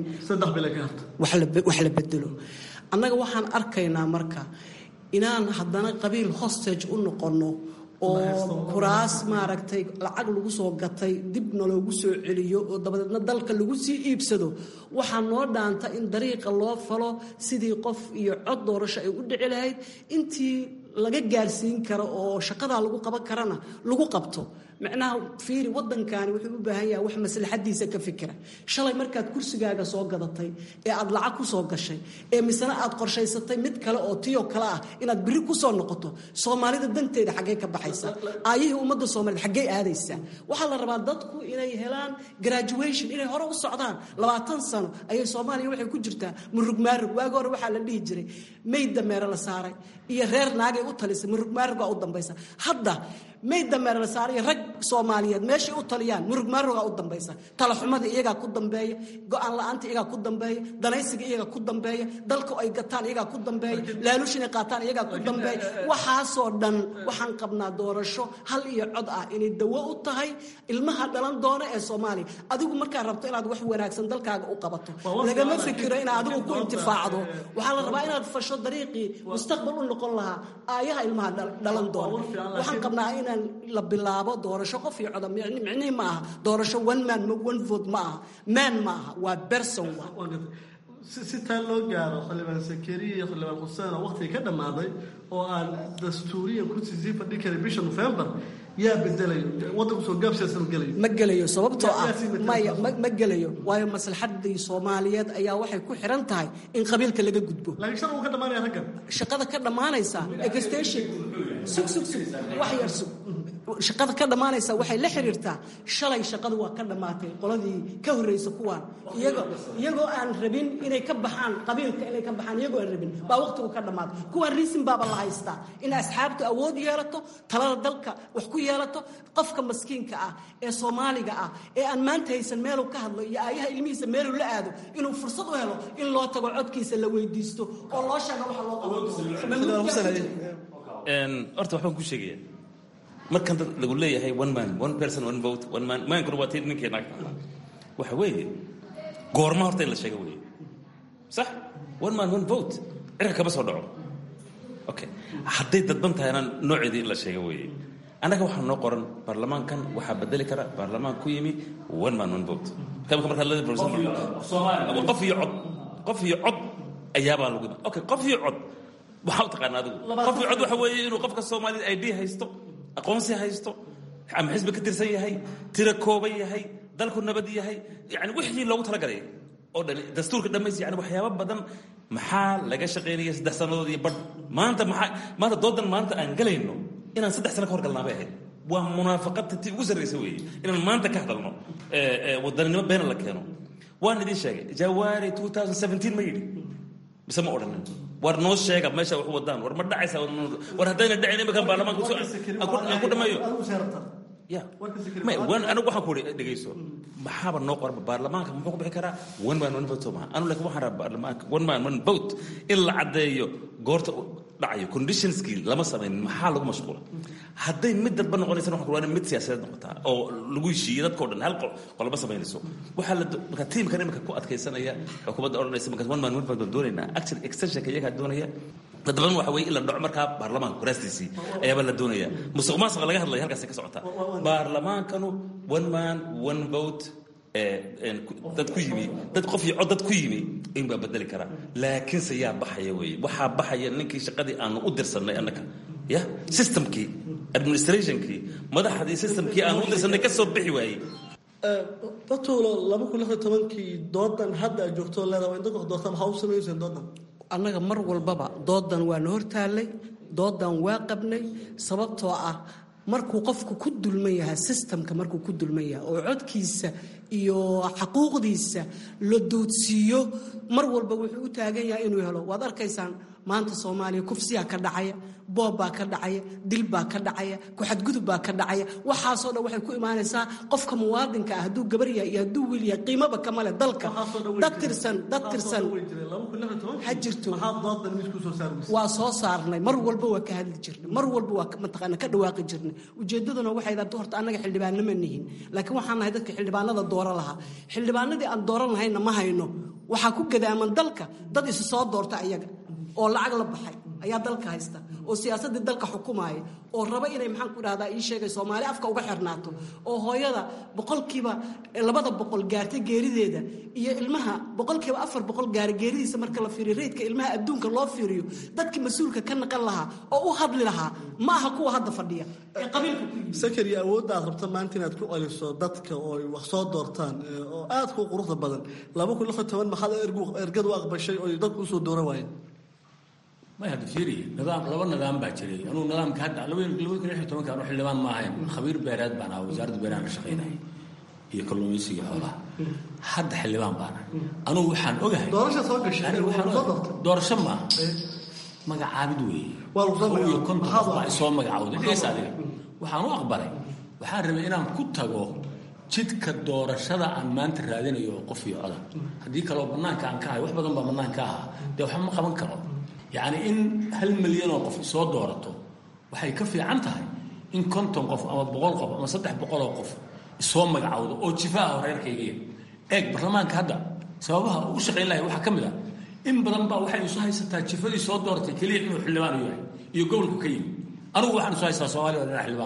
wax la bedelo annaga waxaan arkaynaa marka inaan haddana qabiil hostage u noqonno oo kuraas maaragtay lacag lagu soo gatay dibna loogu soo celiyo oo dabadeedna dalka lagu sii iibsado waxaa noo dhaanta in dariiqa loo falo sidii qof iyo cod doorasho ay u dhici lahayd intii laga gaarsiin karo oo shaqadaa lagu qaban karana lagu qabto macnaha fiiri waddankani wuxuu u baahan yahay wax maslaxadiisa ka fikira shalay markaad kursigaaga soo gadatay ee aad lacag ku soo gashay ee misena aad qorshaysatay mid kale oo tiyo kale ah inaad biri ku soo noqoto soomaalida danteeda xaggee ka baxaysa aayihii ummadda soomaaliyed xaggee aadaysaa waxaa la rabaa dadku inay helaan graduation inay hore u socdaan labaatan sano ayay soomaaliya waxay ku jirtaa murug maarug waagi hore waxaa la dhihi jiray mayd dameere la saaray iyo reer naagay u talisay murug maarug baa u dambaysa hadda mayd dameere la saaray iyo rag soomaaliyeed meeshay u taliyaan murug maarugaa u dambaysa talaxumadii iyagaa ku dambeeya go-aan la-aanta iyagaa ku dambeeya danaysiga iyagaa ku dambeeya dalka ay gataan iyagaa ku dambeeya laaluush inay qaataan iyagaa ku dambeeya waxaasoo dhan waxaan qabnaa doorasho hal iyo cod ah inay dawo u tahay ilmaha dhalan doona ee soomaaliya adigu markaa rabto inaad wax wanaagsan dalkaaga u qabato lagama fikiro inaad adigu ku intifaacdo waxaa la rabaa inaad fasho dariiqii mustaqbal u noqon lahaa aayaha ilmaha dhalan doona waxaan qabnaa ina weeyaan la bilaabo doorasho qof iyo coda micnihii ma aha doorasho one man one vote ma aha man ma aha waa berson waa si taa loo gaaro xildhibaan sakariya iyo xildhibaan xuseen oo waqtiga ka dhammaaday oo aan dastuuriyan kursi sii fadhi karin bisha nofembar yaa bedelayo waddanku soo gaabsiyaasanu gelayo ma gelayo sababtoo ah maya ma gelayo waayo maslaxadii soomaaliyeed ayaa waxay ku xiran tahay in qabiilka laga gudbo laakiin shaqada ka dhamaanaya raggan shaqada ka dhammaanaysa extension sug sug sug wax yar sug shaqada ka dhammaanaysa waxay la xiriirtaa shalay shaqadu waa ka dhammaatay qoladii ka horreysa kuwaan iyagoo iyagoo aan rabin inay ka baxaan qabiilka inay ka baxaan iyagoo aan rabin baa waqtigu ka dhammaaday kuwaan riisin baaba la haystaa in asxaabtu awood yeelato talada dalka wax ku yeelato qofka maskiinka ah ee soomaaliga ah ee aan maanta haysan meeluu ka hadlo iyo aayaha ilmihiisa meeluu la aado inuu fursad u helo in loo tago codkiisa la weydiisto oo loo sheego waxa loo horta waxbaan ku sheegaya markan dad lagu leeyahay one man one person one vote one man maankuna waa tii ninkii naagta waxa weeye goorma horta in la sheego weeye sax one man one vote cirka kama soo dhaco okay hadday dadban tahayna nooceedii in la sheego weeye annaga waxaa noo qoran baarlamaankan waxaa bedeli kara baarlamaan ku yimi one man one vote qof iyo cod qof iyo cod ayaabaa lagu yimi okay qof iyo cod waxaa u taqaana adigu qof iyo cod waxa weeye inuu qofka soomaalida id haysto aqoonsi haysto ama xisbi ka tirsan yahay tira kooban yahay dalku nabad yahay yani wixii loogu talagalay oo dhan dastuurka dhammays yani waxyaabo badan maxaa laga shaqaynaya saddex sannadood iyo badh maanta maxaa maanta doodan maanta aan galayno inaan saddex sano ka hor galnaa bay ahayd waa munaafaqadta tii ugu sarraysa weeye inaan maanta ka hadalno wadaninimo beena la keeno waan idin sheegay jawaari 2017 ma yidhi mise ma odhanin war noo sheega meesha wax wadaan war ma dhacaysa war haddayna dhacin iminkan baarlamaanka aan ku dhameeyo ya anigu waxaan ku uri dhegeyso maxaaba noo qoran baarlamaanka muxuu ku bixi karaa one man one vote soo maha anu laakiin waxaan rabaa baarlamaanka one man one vote in la caddeeyo goorta dhacayo conditionskii lama samaynin maxaa lagu mashquula hadday mid dadba noqonaysana waxaan ku waa mid siyaasadeed noqotaa oo lagu heshiiyey dadkao dhan hal qolba samaynayso waxaa la marka tiimkan iminka ku adkaysanaya xukuumadda odhanaysa markaas one man one vote baan doonaynaa action extensionka iyagaa doonaya dadban waxa weeye in la dhaco markaa baarlamaanka kuraastiisii ayaabaa la doonaya musuq maasuqa laga hadlaya halkaasay ka socotaa baarlamaankanu one man one vote dad ku yimi dad qof iyo cod dad ku yimi in baa bedeli karaa laakiinse yaa baxaya weeye waxaa baxaya ninkii shaqadii aanu u dirsanay annaka ya systemkii administrationkii madaxdii systemkii aanu u dirsanay ka soo bixi waayey datuulo laba kun lixyo tobankii doodan hadda aad joogto leedaha waa in dadka doorta maxaa u samayseen doodan annaga mar walbaba doodan waa na hortaallay doodan waa qabnay sababtoo ah markuu qofku ku dulman yahay sistamka markuu ku dulman yahay oo codkiisa iyo xaquuqdiisa la doodsiiyo mar walba wuxuu u taagan yahay inuu helo waad arkaysaan maanta soomaaliya kufsiyaa ka dhacaya boob baa ka dhacaya dil baa ka dhacaya ku-xadgudub baa ka dhacaya waxaasoo dhan waxay ku imaanaysaa qofka muwaadinka ah hadduu gabar yahay iyo hadduu wiil yahay qiimaba kama leh dalka dad tirsan dad tirsan ha jirto waa soo saarnay mar walba waa ka hadli jirnay mar walba waa mataqaana ka dhawaaqi jirnay ujeeddaduna waxay daabta horta annaga xildhibaanno ma nihin laakiin waxaan nahay dadka xildhibaanada dooro lahaa xildhibaanadii aan dooran lahayna ma hayno waxaa ku gadaaman dalka dad isu soo doorta ayaga oo lacag la baxay ayaa dalka haysta oo siyaasaddii dalka xukumaaya oo raba inay maxaan ku dhahdaa ii sheegay soomaali afka uga xirnaato oo hooyada boqolkiiba labada boqol gaartay geerideeda iyo ilmaha boqolkiiba afar boqol gaara geeridiisa marka la fiiriyo reydka ilmaha adduunka loo fiiriyo dadkii mas-uulka ka naqan lahaa oo u hadli lahaa ma aha kuwa hadda fadhiya ee qabiilka sakari awoodda aad rabto maanta inaad ku celiso dadka oo ay wax soo doortaan oo aad ku quruxda badan laba kun lixyo toban maxaad ergadu aqbashay oo dadku usoo dooran waayeen may hadda fiiri nidaam laba nidaam baa jiray anuu nidaamka hadda labada labada kun lixyo tobanka anu xildhibaan ma ahayn khabiir beereed baan ahaa wasaaradda beeraha ka shaqaynaya iyo kalluumaysiga xoolaha hadda xildhibaan baan ahay anugu waxaan ogahay doorasha soo gashay doorasho maaha magacaabid weeye iyo konton qof baa soo magacawday dhees adiga waxaan u aqbalay waxaan rabay inaan ku tago jidka doorashada aan maanta raadinayo qof iyo coda haddii kaleo bannaanka aan ka ahay wax badan baa bannaanka ahaa dee waxba ma qaban karo yacni in hal milyan oo qof soo doorato waxay ka fiican tahay in konton qof ama boqol qof ama saddex boqoloo qof isoo magacawdo oo jifaaha reerkaygiya eeg baarlamaanka hadda sababaha u shaqayn lahay waxaa ka mid ah in badan baa waxay isu haysataa jifadii soo dooratay keliya inuu xildhibaan u yahay iyo gobolku ka yimi anigu waxaan isu haystaa soomaaliya oo dhinac xildhibaan u ahay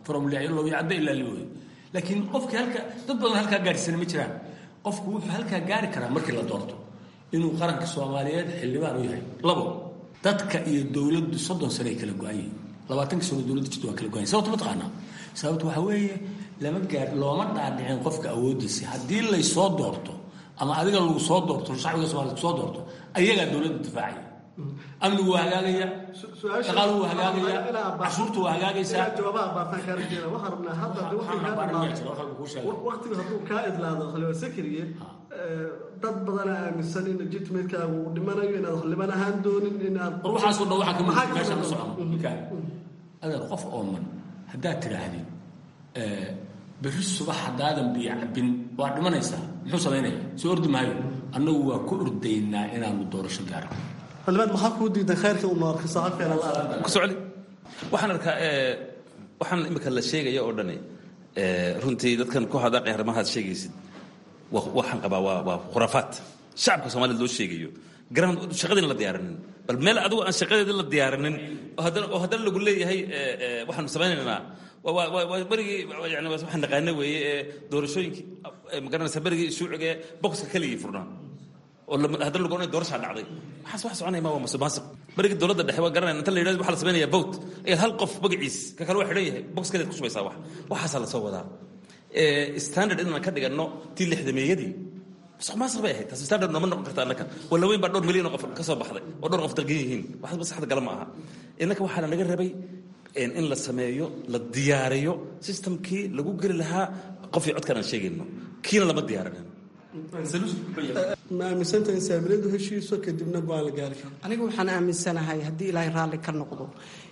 from looya cadda ilaa liwey laakiin qofkii halka dad badan halkaa gaadhsana ma jiraan qofku wuxuu halkaa gaari karaa markii la doorto inuu qaranka soomaaliyeed xildhibaan u yahay labo dadka iyo dowladdu soddon sano ay kala go-an yihiin labaatankii sano dowladda jirta waa kala go-an yihin sababta ma taqaanaa sababta waxaa weeye lama gaar looma dhaadhicin qofka awooddiisa haddii laysoo doorto ama adiga lagu soo doorto shacbiga somalia kusoo doorto ayagaa dowladda difaacaya amnigu waa hagaagaya shaqaaluhu waa hagaagaya cashuurtu waa hagaagaysaa waqtigu hadduu kaa idlaado xildhibaan sakriye dad badana aaminsan in legitimatekaagu uu dhimanayo inaad xildhibaan ahaan doonin inaad war waxaasoo dhan waxaa kamid meesha ka socono mikaal adeer qof ooman haddaad tidhaahdid berri subax haddaadan biyo cabin waa dhimanaysaa muxuu samaynaya soo ordi maayo annagu waa ku ordaynaa inaanu doorasho gaarno xildhibaan maxaa kuu diidan khayrka uu noorka saxabkeena la ku socli waxaan arkaa waxaan imika la sheegaya oo dhani runtii dadkan ku hadaaqay arrimahaad sheegaysid waxaan qabaa waa waa khuraafaad shacabka soomaaliyad loo sheegayo garan shaqadiina la diyaarinin bal meel adigu aan shaqadeedii la diyaarinin oo haddana oo haddana lagu leeyahay waxaanu samaynaynaa berigii yani waxaan naqaana weeye ee doorashooyinkii magaranaysa berigii shuuciga ee boxka keligii furnaa oo haddana lagu odhanay doorashaa dhacday waxaas wax soconaya ma waa masuqmaasuq berigii dowladda dhexe waa garanaya inta la yidhahdo waxaa la samaynayaa vote ayaad hal qof magaciis ka kale waa xidhan yahay boxkeedaad ku shubaysaa wax waxaasaa la soo wadaa standard inaan ka dhiganno tii lixdameeyadii masuqmaasuq bay ahayd taas standard nooma noqon karta annaka walla weyn baa dhowr milyan oo qof ka soo baxday oo dhowr qof dalgan yihiin waxba saxda gala ma aha innaka waxaa lanaga rabay in la sameeyo la diyaariyo systemkii lagu geli lahaa qofii codkan aan sheegayno kiina lama diyaarinin ma aaminsanta in saamiladu heshiiso kadibna go-aan la gaari karo aniga waxaan aaminsanahay haddii ilaahay raalli ka noqdo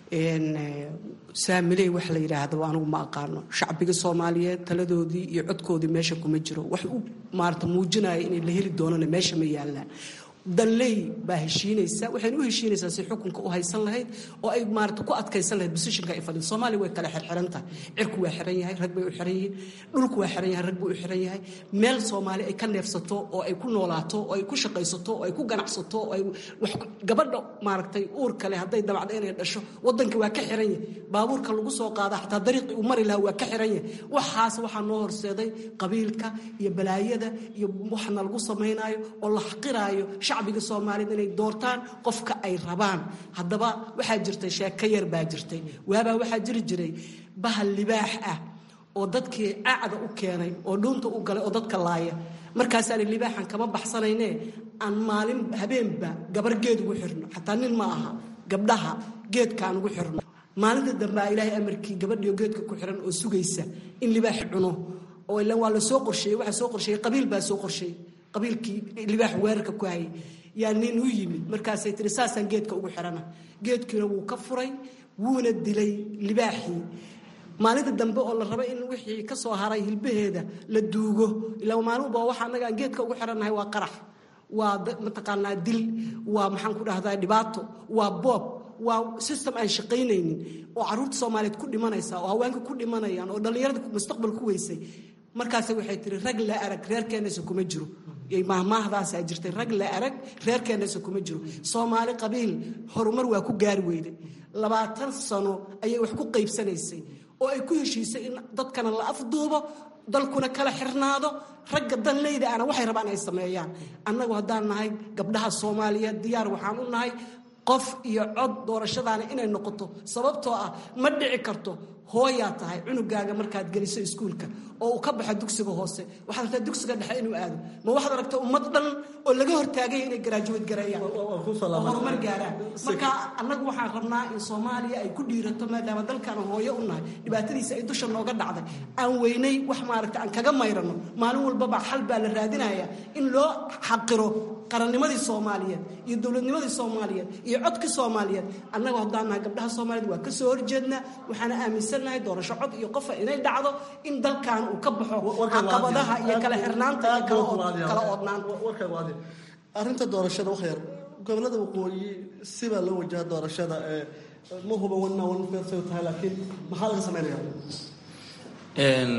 saamiley wax la yidhaahdo anigu ma aqaano shacbiga soomaaliyeed taladoodii iyo codkoodii meesha kuma jiro wax u maarata muujinaya inay la heli doonana meesha ma yaallaan danley baa heshiinaysa waxayna u heshiinaysaa si xukunka u haysan lahayd oo ay maarata ku adkaysan lahayd bosishinka ay fadhido soomaaliya way kala xirxiran tahay cirku waa xiran yahay rag bay u xiran yihiin dhulku waa xiran yahay rag buu u xiran yahay meel soomaali ay ka neefsato oo ay ku noolaato oo ay ku shaqaysato oo ay ku ganacsato oo ay wax gabadha maaragtay uur kale hadday dabacdo inay dhasho waddanka waa ka xiran yahay baabuurka lagu soo qaada xataa dariiqii uu mari lahaa waa ka xiran yahay waxaas waxaa noo horseeday qabiilka iyo balaayada iyo waxna lagu samaynaayo oo la xaqiraayo shacbiga soomaaliyed inay doortaan qofka ay rabaan haddaba waxaa jirtay sheeko yar baa jirtay waabaa waxaa jiri jiray bahal libaax ah oo dadkii acda u keenay oo dhuunta u galay oo dadka laaya markaasaani libaaxan kama baxsanayne aan maalin habeenba gabar geed ugu xirno xataa nin ma aha gabdhaha geedkaan ugu xirno maalinta dambea ilaahay amarkii gabadhiio geedka ku xiran oo sugaysa in libaax cuno oo ilan waa la soo qorsheeyey waxaa soo qorsheeyey qabiil baa soo qorsheeyey qabiilkii libaax weerarka ku hayay yaa nin u yimid markaasay tiri saasaan geedka ugu xirana geedkiina wuu ka furay wuuna dilay libaaxii maalinta dambe oo la raba in wixii ka soo haray hilbaheeda la duugo ilaa maalinba waxa annaga aan geedka ugu xirannahay waa qarax waa mataqaanaa dil waa maxaan ku dhahdaa dhibaato waa boob waa system aan shaqaynaynin oo carruurta soomaaliyeed ku dhimanaysa oo haweenka ku dhimanayaan oo dhallinyarada mustaqbal ku weysay markaas waxay tiri rag la arag reerkeenasa kuma jiro mahmaahdaasa jirtay rag la arag reerkeenasa kuma jiro soomaali qabiil horumar waa ku gaari weyday labaatan sano ayay wax ku qaybsanaysay oo ay ku heshiisay in dadkana la afduubo dalkuna kala xirnaado ragga danleyda ana waxay rabaan ay sameeyaan annagu haddaan nahay gabdhaha soomaaliyeed diyaar waxaan u nahay qof iyo cod doorashadaana inay noqoto sababtoo ah ma dhici karto hooyaa tahay cunugaaga markaad geliso iskuulka oo uu ka baxo dugsiga hoose waxaad rabtaa dugsiga dhexe inuu aado ma waxaad aragta ummad dhan oo laga hortaagay inay garaajuwad gareeyaan oo horumar gaaraan marka annagu waxaan rabnaa in soomaaliya ay ku dhiirato maadaama dalkaan hooyo u nahay dhibaatadiisa ay dusha nooga dhacday aan weynay wax maaragta aan kaga mayrano maalin walbaba xal baa la raadinaya in loo xaqiro qarannimadii soomaaliyeed iyo dowladnimadii soomaaliyeed iyo codkii soomaaliyeed annagu haddaan nahay gabdhaha soomaaliyeed waa ka soo horjeednaa waxaana aaminsannahay doorasho cod iyo qofa inay dhacdo in dalkan uu ka baxo caqabadaha iyo kala xirnaanta iyo kala oodnaanta arrinta doorashada wax yar gobolada waqooyi sibaa loo wajaha doorashada ma huba wanna wanfeersay tahay laakiin maxaa laga sameynaya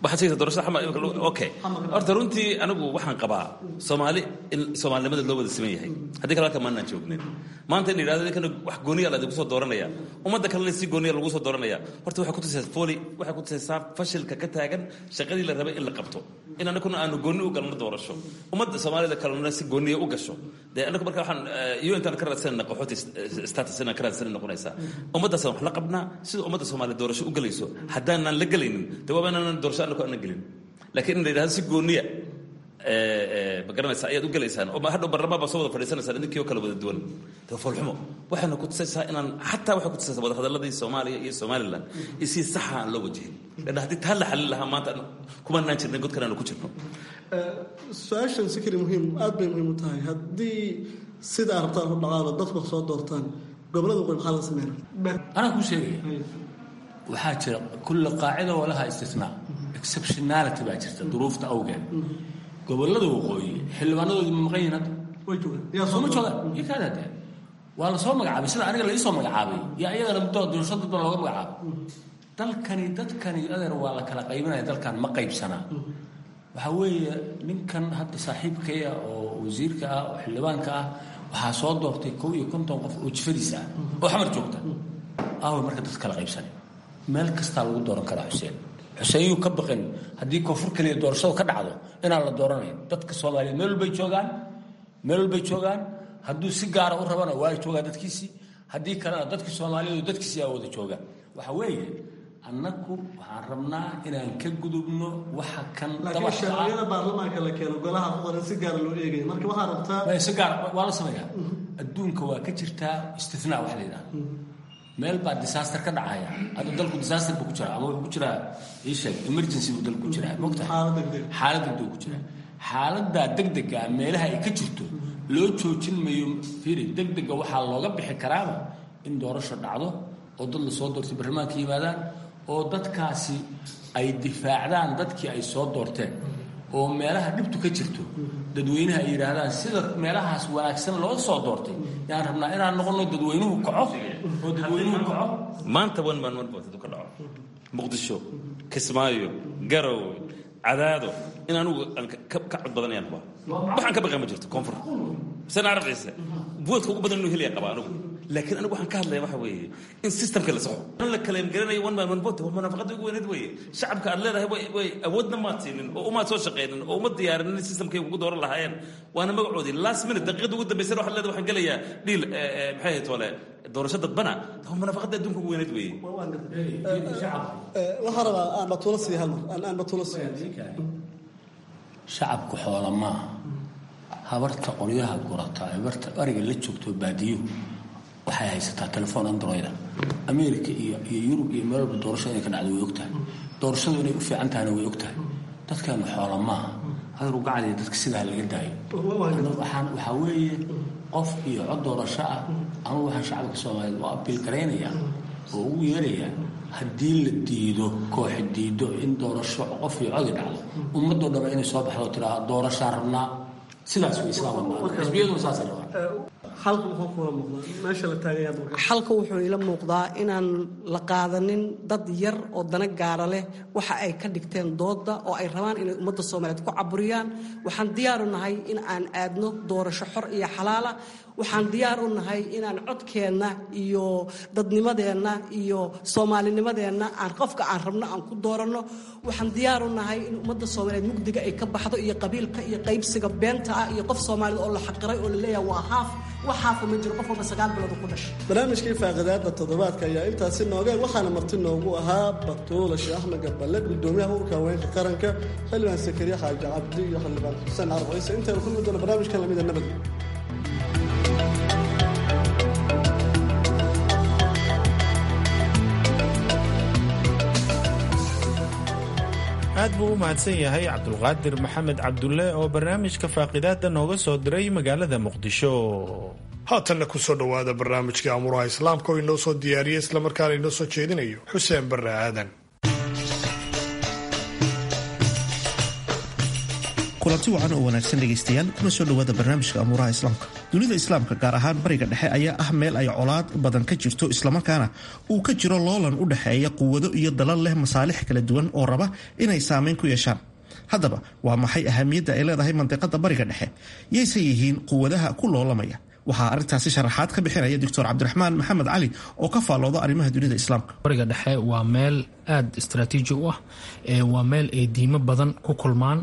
waxaad sheegaysaa doorashada xamar imika okay horta runtii anigu waxaan qabaa soomaali in soomaalinimada loo wada siman yahay haddii kale halka maanaan joognin maanta in la yidhahdo idinkana wax gooniya la idinku soo dooranaya ummadda kalena si gooniya lagu soo dooranaya horta waxay kutusaysaa foli waxay kutusaysaa fashilka ka taagan shaqadii la rabay in la qabto in anaguna aanu gooni u galno doorasho ummadda soomaalida kalena si gooniya u gasho dee anagu marka waxaan iyo intaan ka raadsanayna qaxooti status inaan ka raadsanay noqonaysaa ummaddaasaan wax la qabnaa sida ummadda soomaaliya doorasho u galayso haddaanaan la gelaynin dee waaba inaanan doorasho anagu aanan gelin laakiin in la yidhahdo si gooniya ma garanaysaa ayaad u gelaysaan oo hadhow barlamaan baa soo wada fadhiisanaysaan idinkii oo kala wada duwan dee foolxumo waxayna kutusaysaa inaan xataa waxay kutusaysaa wadahadaladii soomaaliya iyo somaliland iyo si saxa aan loo wajihin leanna haddii taa la xalin lahaa maanta kumanaan jirnay godkan aanu ku jirno su-aashan sikri muhiim aad bay muhiim u tahay haddii sida aad rabtaan u dhaqaalo dadku soo doortaan gobolada qoy maxaa la sameynaa anaa kuu sheegaya waxaa jira kulla qaacida oo laha istisnaa exceptionality baa jirta duruufta awgeed gobolada waqooyi xildhibaanadoodii ma maqan yihiin hadda way joogaan sooma joogaan iyo kaada dee waa la soo magacaabay sida aniga la iisoo magacaabay iyo ayagana muddo doorasho dad baa looga magacaabay dalkani dadkani adeer waa la kala qaybinaya dalkan ma qaybsanaa waxaa weeye ninkan hadda saaxiibkaya oo wasiirka ah oo xildhibaanka ah waxaa soo doortay kow iyo konton qof oo jifadiisa ah oo xamar joogta aawe marka dad kala qaybsanay meel kastaa lagu dooran karaa xuseen xuseen yuu ka baqin haddii koonfur keliya doorashadu ka dhacdo inaan la dooranayn dadka soomaaliyeed meel walbay joogaan meel walbay joogaan hadduu si gaara u rabana waa joogaa dadkiisii haddii kalena dadkii soomaaliyeed dadkiisii aa wada jooga waxa weeye annagu waxaan rabnaa inaan ka gudubno waxa kan laakiin sharciyada baarlamaanka la keeno golaha qoran si gaara loo eegaya marka waxaa rabtaa si gaar waa la sameeyaa adduunka waa ka jirtaa istinaa wax la yidhaha meel baa disaster ka dhacaya hadda dalku disaster buu ku jiraa ama wuxuu ku jiraa ii sheeg emergency buu dalku ku jiraa mogta xaalad degdeg ku jiraa xaaladdaa degdega meelaha ay ka jirto loo joojin mayo fiiri degdega waxaa looga bixi karaaba in doorasho dhacdo oo dad la soo doortay barlamaanka yimaadaan oo dadkaasi ay difaacdaan dadkii ay soo doorteen oo meelaha dhibtu ka jirto dadweynaha ay yidhaahdaan sida meelahaas wanaagsan loo soo doortay yaan rabnaa inaan noqono dadweynuhu kaco oo dadweynuhu kaco maanta one man one vote ka dhaco muqdisho kismaayo garow cadaado in anugu ka cod badanayaan kuwa waxaan ka baqay ma jirto koonfur sana arabciise voodka ugu badan inuu helaya qaba anugu laakiin anigu waxaan ka hadlaya waxa weeye in systemka la soxo in la kaleem garanayo one man one vote waa munaafaqada ugu weyneed weeye shacabka aad leedahay way way awoodna maad siinin oo umaad soo shaqaynin oo uma diyaarinin in systemkay kugu dooran lahaayeen waana magacoodii last minute daqiiqada ugu dambaysana waxaad leedahay waxaan gelayaa dhiil maxay ahayd wale doorasho dadbana waa munaafaqada adduunka ugu weyneed weeye waxaa rabaa aan batuulo siiya hal mar aan batuulo siiya shacabku xoola maaha habarta qoryaha gurata habarta ariga la joogto baadiyuhu waxay haysataa telefoon androida america iyo iyo yurub iyo meel walba doorasho inay ka dhacdo way ogtahay doorashadu inay u fiican tahayna way ogtahay dadkeenu xoola maaha adeer ugacadiya dadka sidaa laga daayo waxaan waxaa weeye qof iyo cod doorasho ah ama waxaan shacabka soomaaliyeed u abiil garaynayaa oo ugu yeerayaa haddii la diido kooxi diido in doorasho qof iyo codi dhacdo ummadoo dhama inay soo baxdo tiraa doorashaan rabnaa sidaas way islaamxisbiyaduna saasay rabaan xalka wuxuu ila muuqdaa inaan la qaadanin dad yar oo dana gaara leh waxa ay ka dhigteen dooda oo ay rabaan inay ummadda soomaaliyeed ku caburiyaan waxaan diyaaru nahay in aan aadno doorasho xor iyo xalaala waxaan diyaar u nahay inaan codkeenna iyo dadnimadeenna iyo soomaalinimadeenna aan qofka aan rabno aan ku dooranno waxaan diyaar u nahay in ummadda soomaaliyeed mugdiga ay ka baxdo iyo qabiilka iyo qaybsiga beenta ah iyo qof soomaaliyed oo la xaqiray oo la leeyahay waa haaf wax haafa ma jiro qof walba sagaal bilood ku dhashay barnaamijkii faaqidaada toddobaadka ayaa intaasi noogeen waxaana marti noogu ahaa batuula sheekh axmed gaballe gudoomiyaha ururka haweenka qaranka xildhibaan sakariya xaaji cabdi iyo xildhibaan xuseen carab ciise intaynu kulmi doono barnaamijkan lamida nabad aad buu u mahadsan yahay cabdulqaadir maxamed cabdulle oo barnaamijka faaqidaada nooga soo diray magaalada muqdisho haatanna kusoo dhowaada barnaamijkii amuraha islaamka oo inoo soo diyaariyey islamarkaana inoo soo jeedinayo xuseen barre aadan kulanti wacan oo wanaagsan dhegaystayaal kuna soo dhowaada barnaamijka amuuraha islaamka dunida islaamka gaar ahaan bariga dhexe ayaa ah meel ay colaad badan ka jirto islamarkaana uu ka jiro loolan u dhexeeya quwado iyo dalal leh masaalix kala duwan oo raba inay saameyn ku yeeshaan haddaba waa maxay ahamiyadda ay leedahay mandiqada bariga dhexe yayse yihiin quwadaha ku loolamaya waxaa arrintaasi sharaxaad ka bixinaya doctor cabdiraxmaan maxamed cali oo ka faallooda arrimaha dunida islaamka bariga dhexe waa meel aada istraatiiji u ah waa meel ay diimo badan ku kulmaan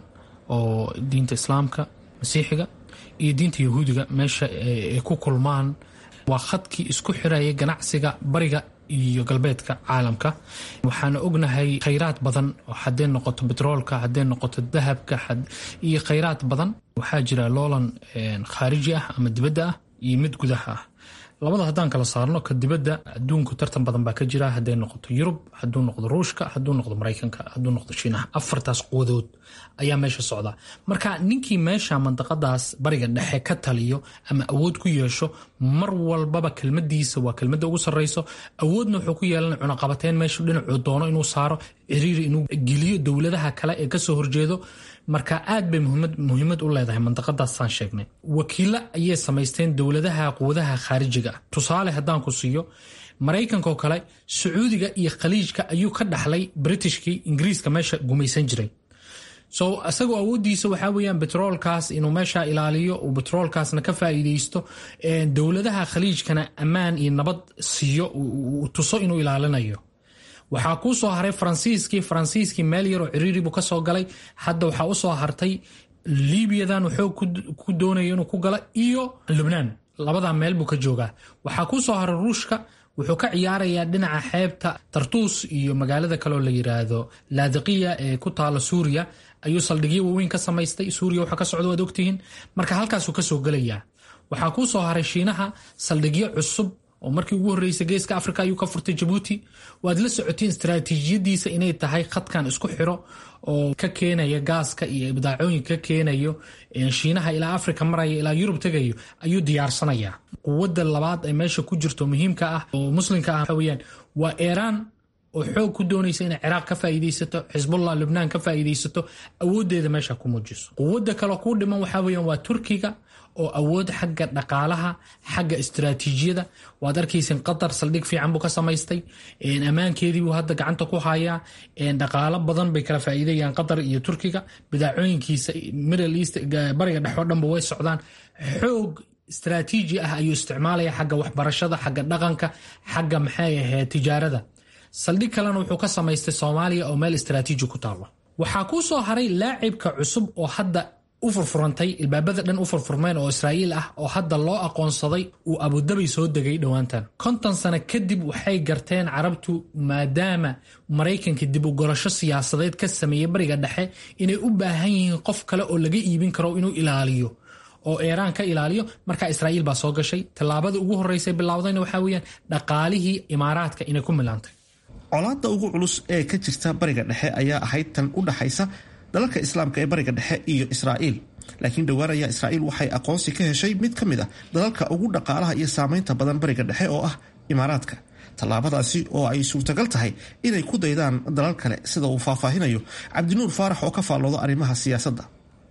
oo diinta islaamka masiixiga iyo diinta yahuudiga meesha ay ku kulmaan waa khadkii isku xiraya ganacsiga bariga iyo galbeedka caalamka waxaana ognahay khayraad badan hadday noqoto betroolka hadday noqoto dahabka iyo khayraad badan waxaa jira loolan khaariji ah ama dibadda ah iyo mid gudaha ah labada haddaan kala saarno ka dibadda adduunku tartan badan baa ka jira hadday noqoto yurub hadduu noqdo ruushka hadduu noqdo maraykanka hadduu noqdo shiinaha afartaas quwadood ayaa meesha socda marka ninkii meesha mandaqadaas bariga dhexe ka taliyo ama awood ku yeesho mar walbaba kelmadiisa waa kelmada ugu sarreyso awoodna wuxuu ku yeelan cunaqabateyn meeshu dhinacuu doono inuu saaro ciriiri inuu geliyo dowladaha kale ee kasoo horjeedo marka aad bay muhiimad u leedahay mandaqadaasaan sheegnay wakiilo ayay samaysteen dowladaha quwadaha khaarijiga ah tusaale haddaan ku siiyo maraykankaoo kale sacuudiga iyo khaliijka ayuu ka dhaxlay britishkii ingiriiska meesha gumaysan jiray so isagoo awoodiisa waxaa weyaan betroolkaas inuu meesha ilaaliyo uu betroolkaasna ka faa'iideysto dowladaha khaliijkana ammaan iyo nabad siiyo uu tuso inuu ilaalinayo waxaa kuu soo haray faransiiskii faransiiskii meel yaroo ciriiri buu kasoo galay hadda waxaa usoo hartay libiyadan wuxuu ku doonaya inuu ku gala iyo lubnaan labadaa meel buu ka joogaa waxaa kuu soo haray ruushka wuxuu ka ciyaarayaa dhinaca xeebta tartuus iyo magaalada kaleoo la yiraahdo laadiqiya ee ku taala suuriya ayuu saldhigyo waaweyn ka samaystay suuriya waxa ka socda waad ogtihiin marka halkaasuu kasoo gelayaa waxaa kuu soo haray shiinaha saldhigyo cusub oo markii ugu horreysay geeska africa ayuu ka furtay jabuuti waad la socotiin istaraatiijiyadiisa inay tahay khadkan isku xiro oo ka keenaya gaaska iyo ibdaacooyinka ka keenayo shiinaha ilaa africa maraya ilaa yurub tegayo ayuu diyaarsanayaa quwadda labaad ee meesha ku jirto muhiimka ah oo muslimka ah weyaan waa iiraan oo xoog ku doonaysa inay ciraaq ka faa'iidaysato xisbullah lubnaan ka faa'iidaysato awooddeeda meesha ku muujiso quwadda kale kuu dhiman waxaa weyaan waa turkiga oo awood xagga dhaqaalaha xagga istaraatiijiyada waad arkaysin qatar saldhig fiican buu ka samaystay ammaankeedii buu hadda gacanta ku hayaa dhaqaalo badan bay kala faa'iidayaan qatar iyo turkiga bidaacooyinkiisa middle east bariga dhex oo dhanba way socdaan xoog istaraatiiji ah ayuu isticmaalaya xagga waxbarashada xagga dhaqanka xagga maxay ahayd tijaarada saldhig kalena wuxuu ka samaystay soomaaliya oo meel istaraatiiji ku taalo waxaa kuu soo haray laacibka cusub oo hadda u furfurantay ilbaabada dhan u furfurmeen oo israa'iil ah oo hadda loo aqoonsaday uu abudabi soo degay dhowaantan konton sano kadib waxay garteen carabtu maadaama maraykanka dib u gorasho siyaasadeed ka sameeyey bariga dhexe inay u baahan yihiin qof kale oo laga iibin karo inuu ilaaliyo oo iiraan ka ilaaliyo markaa israa'iil baa soo gashay tallaabada ugu horreysay bilowdayna waxaa weyaan dhaqaalihii imaaraadka inay ku milaantay colaadda ugu culus ee ka jirta bariga dhexe ayaa ahayd tan u dhaxaysa dalalka islaamka ee bariga dhexe iyo israa'iil laakiin dhowaan ayaa israa'iil waxay aqoonsi ka heshay mid ka mid ah dalalka ugu dhaqaalaha iyo saameynta badan bariga dhexe oo ah imaaraadka tallaabadaasi oo ay suurtagal tahay inay ku daydaan dalal kale sida uu faahfaahinayo cabdinuur faarax oo ka faallooda arrimaha siyaasadda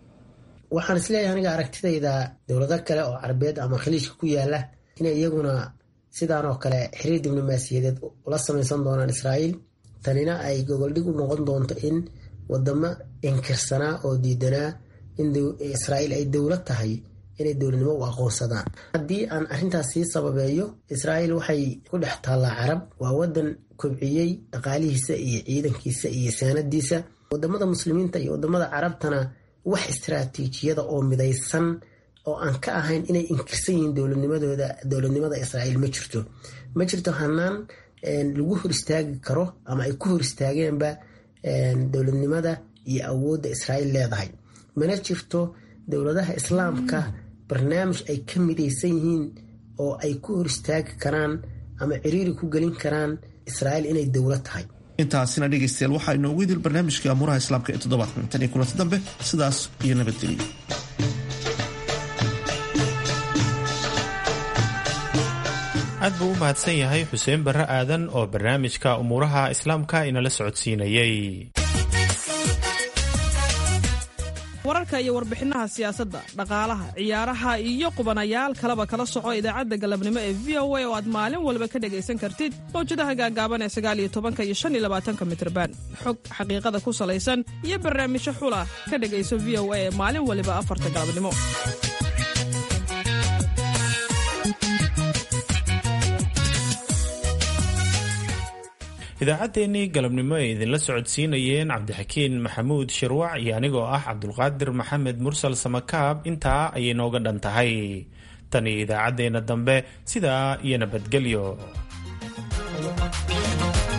waxaan isleeyahay aniga aragtidayda dowlado kale oo carabeed ama khaliijka ku yaala inay iyaguna sidaan oo kale xiriir diblomaasiyadeed ula samaysan doonaan israa'iil tanina ay gogoldhig u noqon doonto in wadamo inkirsanaa oo diidanaa in israa'iil ay dowlad tahay inay dowladnimo u aqoonsadaan haddii aan arrintaas sii sababeeyo israa'iil waxay ku dhex taallaa carab waa wadan kobciyey dhaqaalihiisa iyo ciidankiisa iyo saanadiisa wadamada muslimiinta iyo wadamada carabtana wax istaraatiijiyada oo midaysan oo aan ka ahayn inay inkirsan yihiin dowladnimadooda dowladnimada israa'iil ma jirto ma jirto hanaan lagu hor istaagi karo ama ay ku hor istaageenba dowladnimada iyo awoodda israa'iil leedahay mana jirto dowladaha islaamka barnaamij ay ka midaysan yihiin oo ay ku hor istaagi karaan ama ciriiri ku gelin karaan israa'iil inay dowlad tahay intaasina dhegaystayaal waxaa inoogu idil barnaamijkii amuuraha islaamka ee toddobaadkan tan iyo kulanti dambe sidaas iyo nabadgelyo aad buu u mahadsan yahay xuseen barre aadan oo barnaamijka umuuraha islaamka inala socodsiinayey wararka iyo warbixinaha siyaasadda dhaqaalaha ciyaaraha iyo qubanayaal kaleba kala soco idaacadda galabnimo ee v o a oo aad maalin walba ka dhegaysan kartid mawjadaha gaagaaban ee sagaaliyo tobanka iyo shan iyo labaatanka mitrban xog xaqiiqada ku salaysan iyo barnaamijyo xula ka dhegayso v o a ee maalin waliba afarta galabnimo idaacaddeenii galabnimo ay idinla socodsiinayeen cabdixakiin maxamuud shirwac iyo anigoo ah cabdulqaadir maxamed mursal samakaab intaa ayay nooga dhan tahay tan iyo idaacaddeenna dambe sidaa iyo nabadgelyo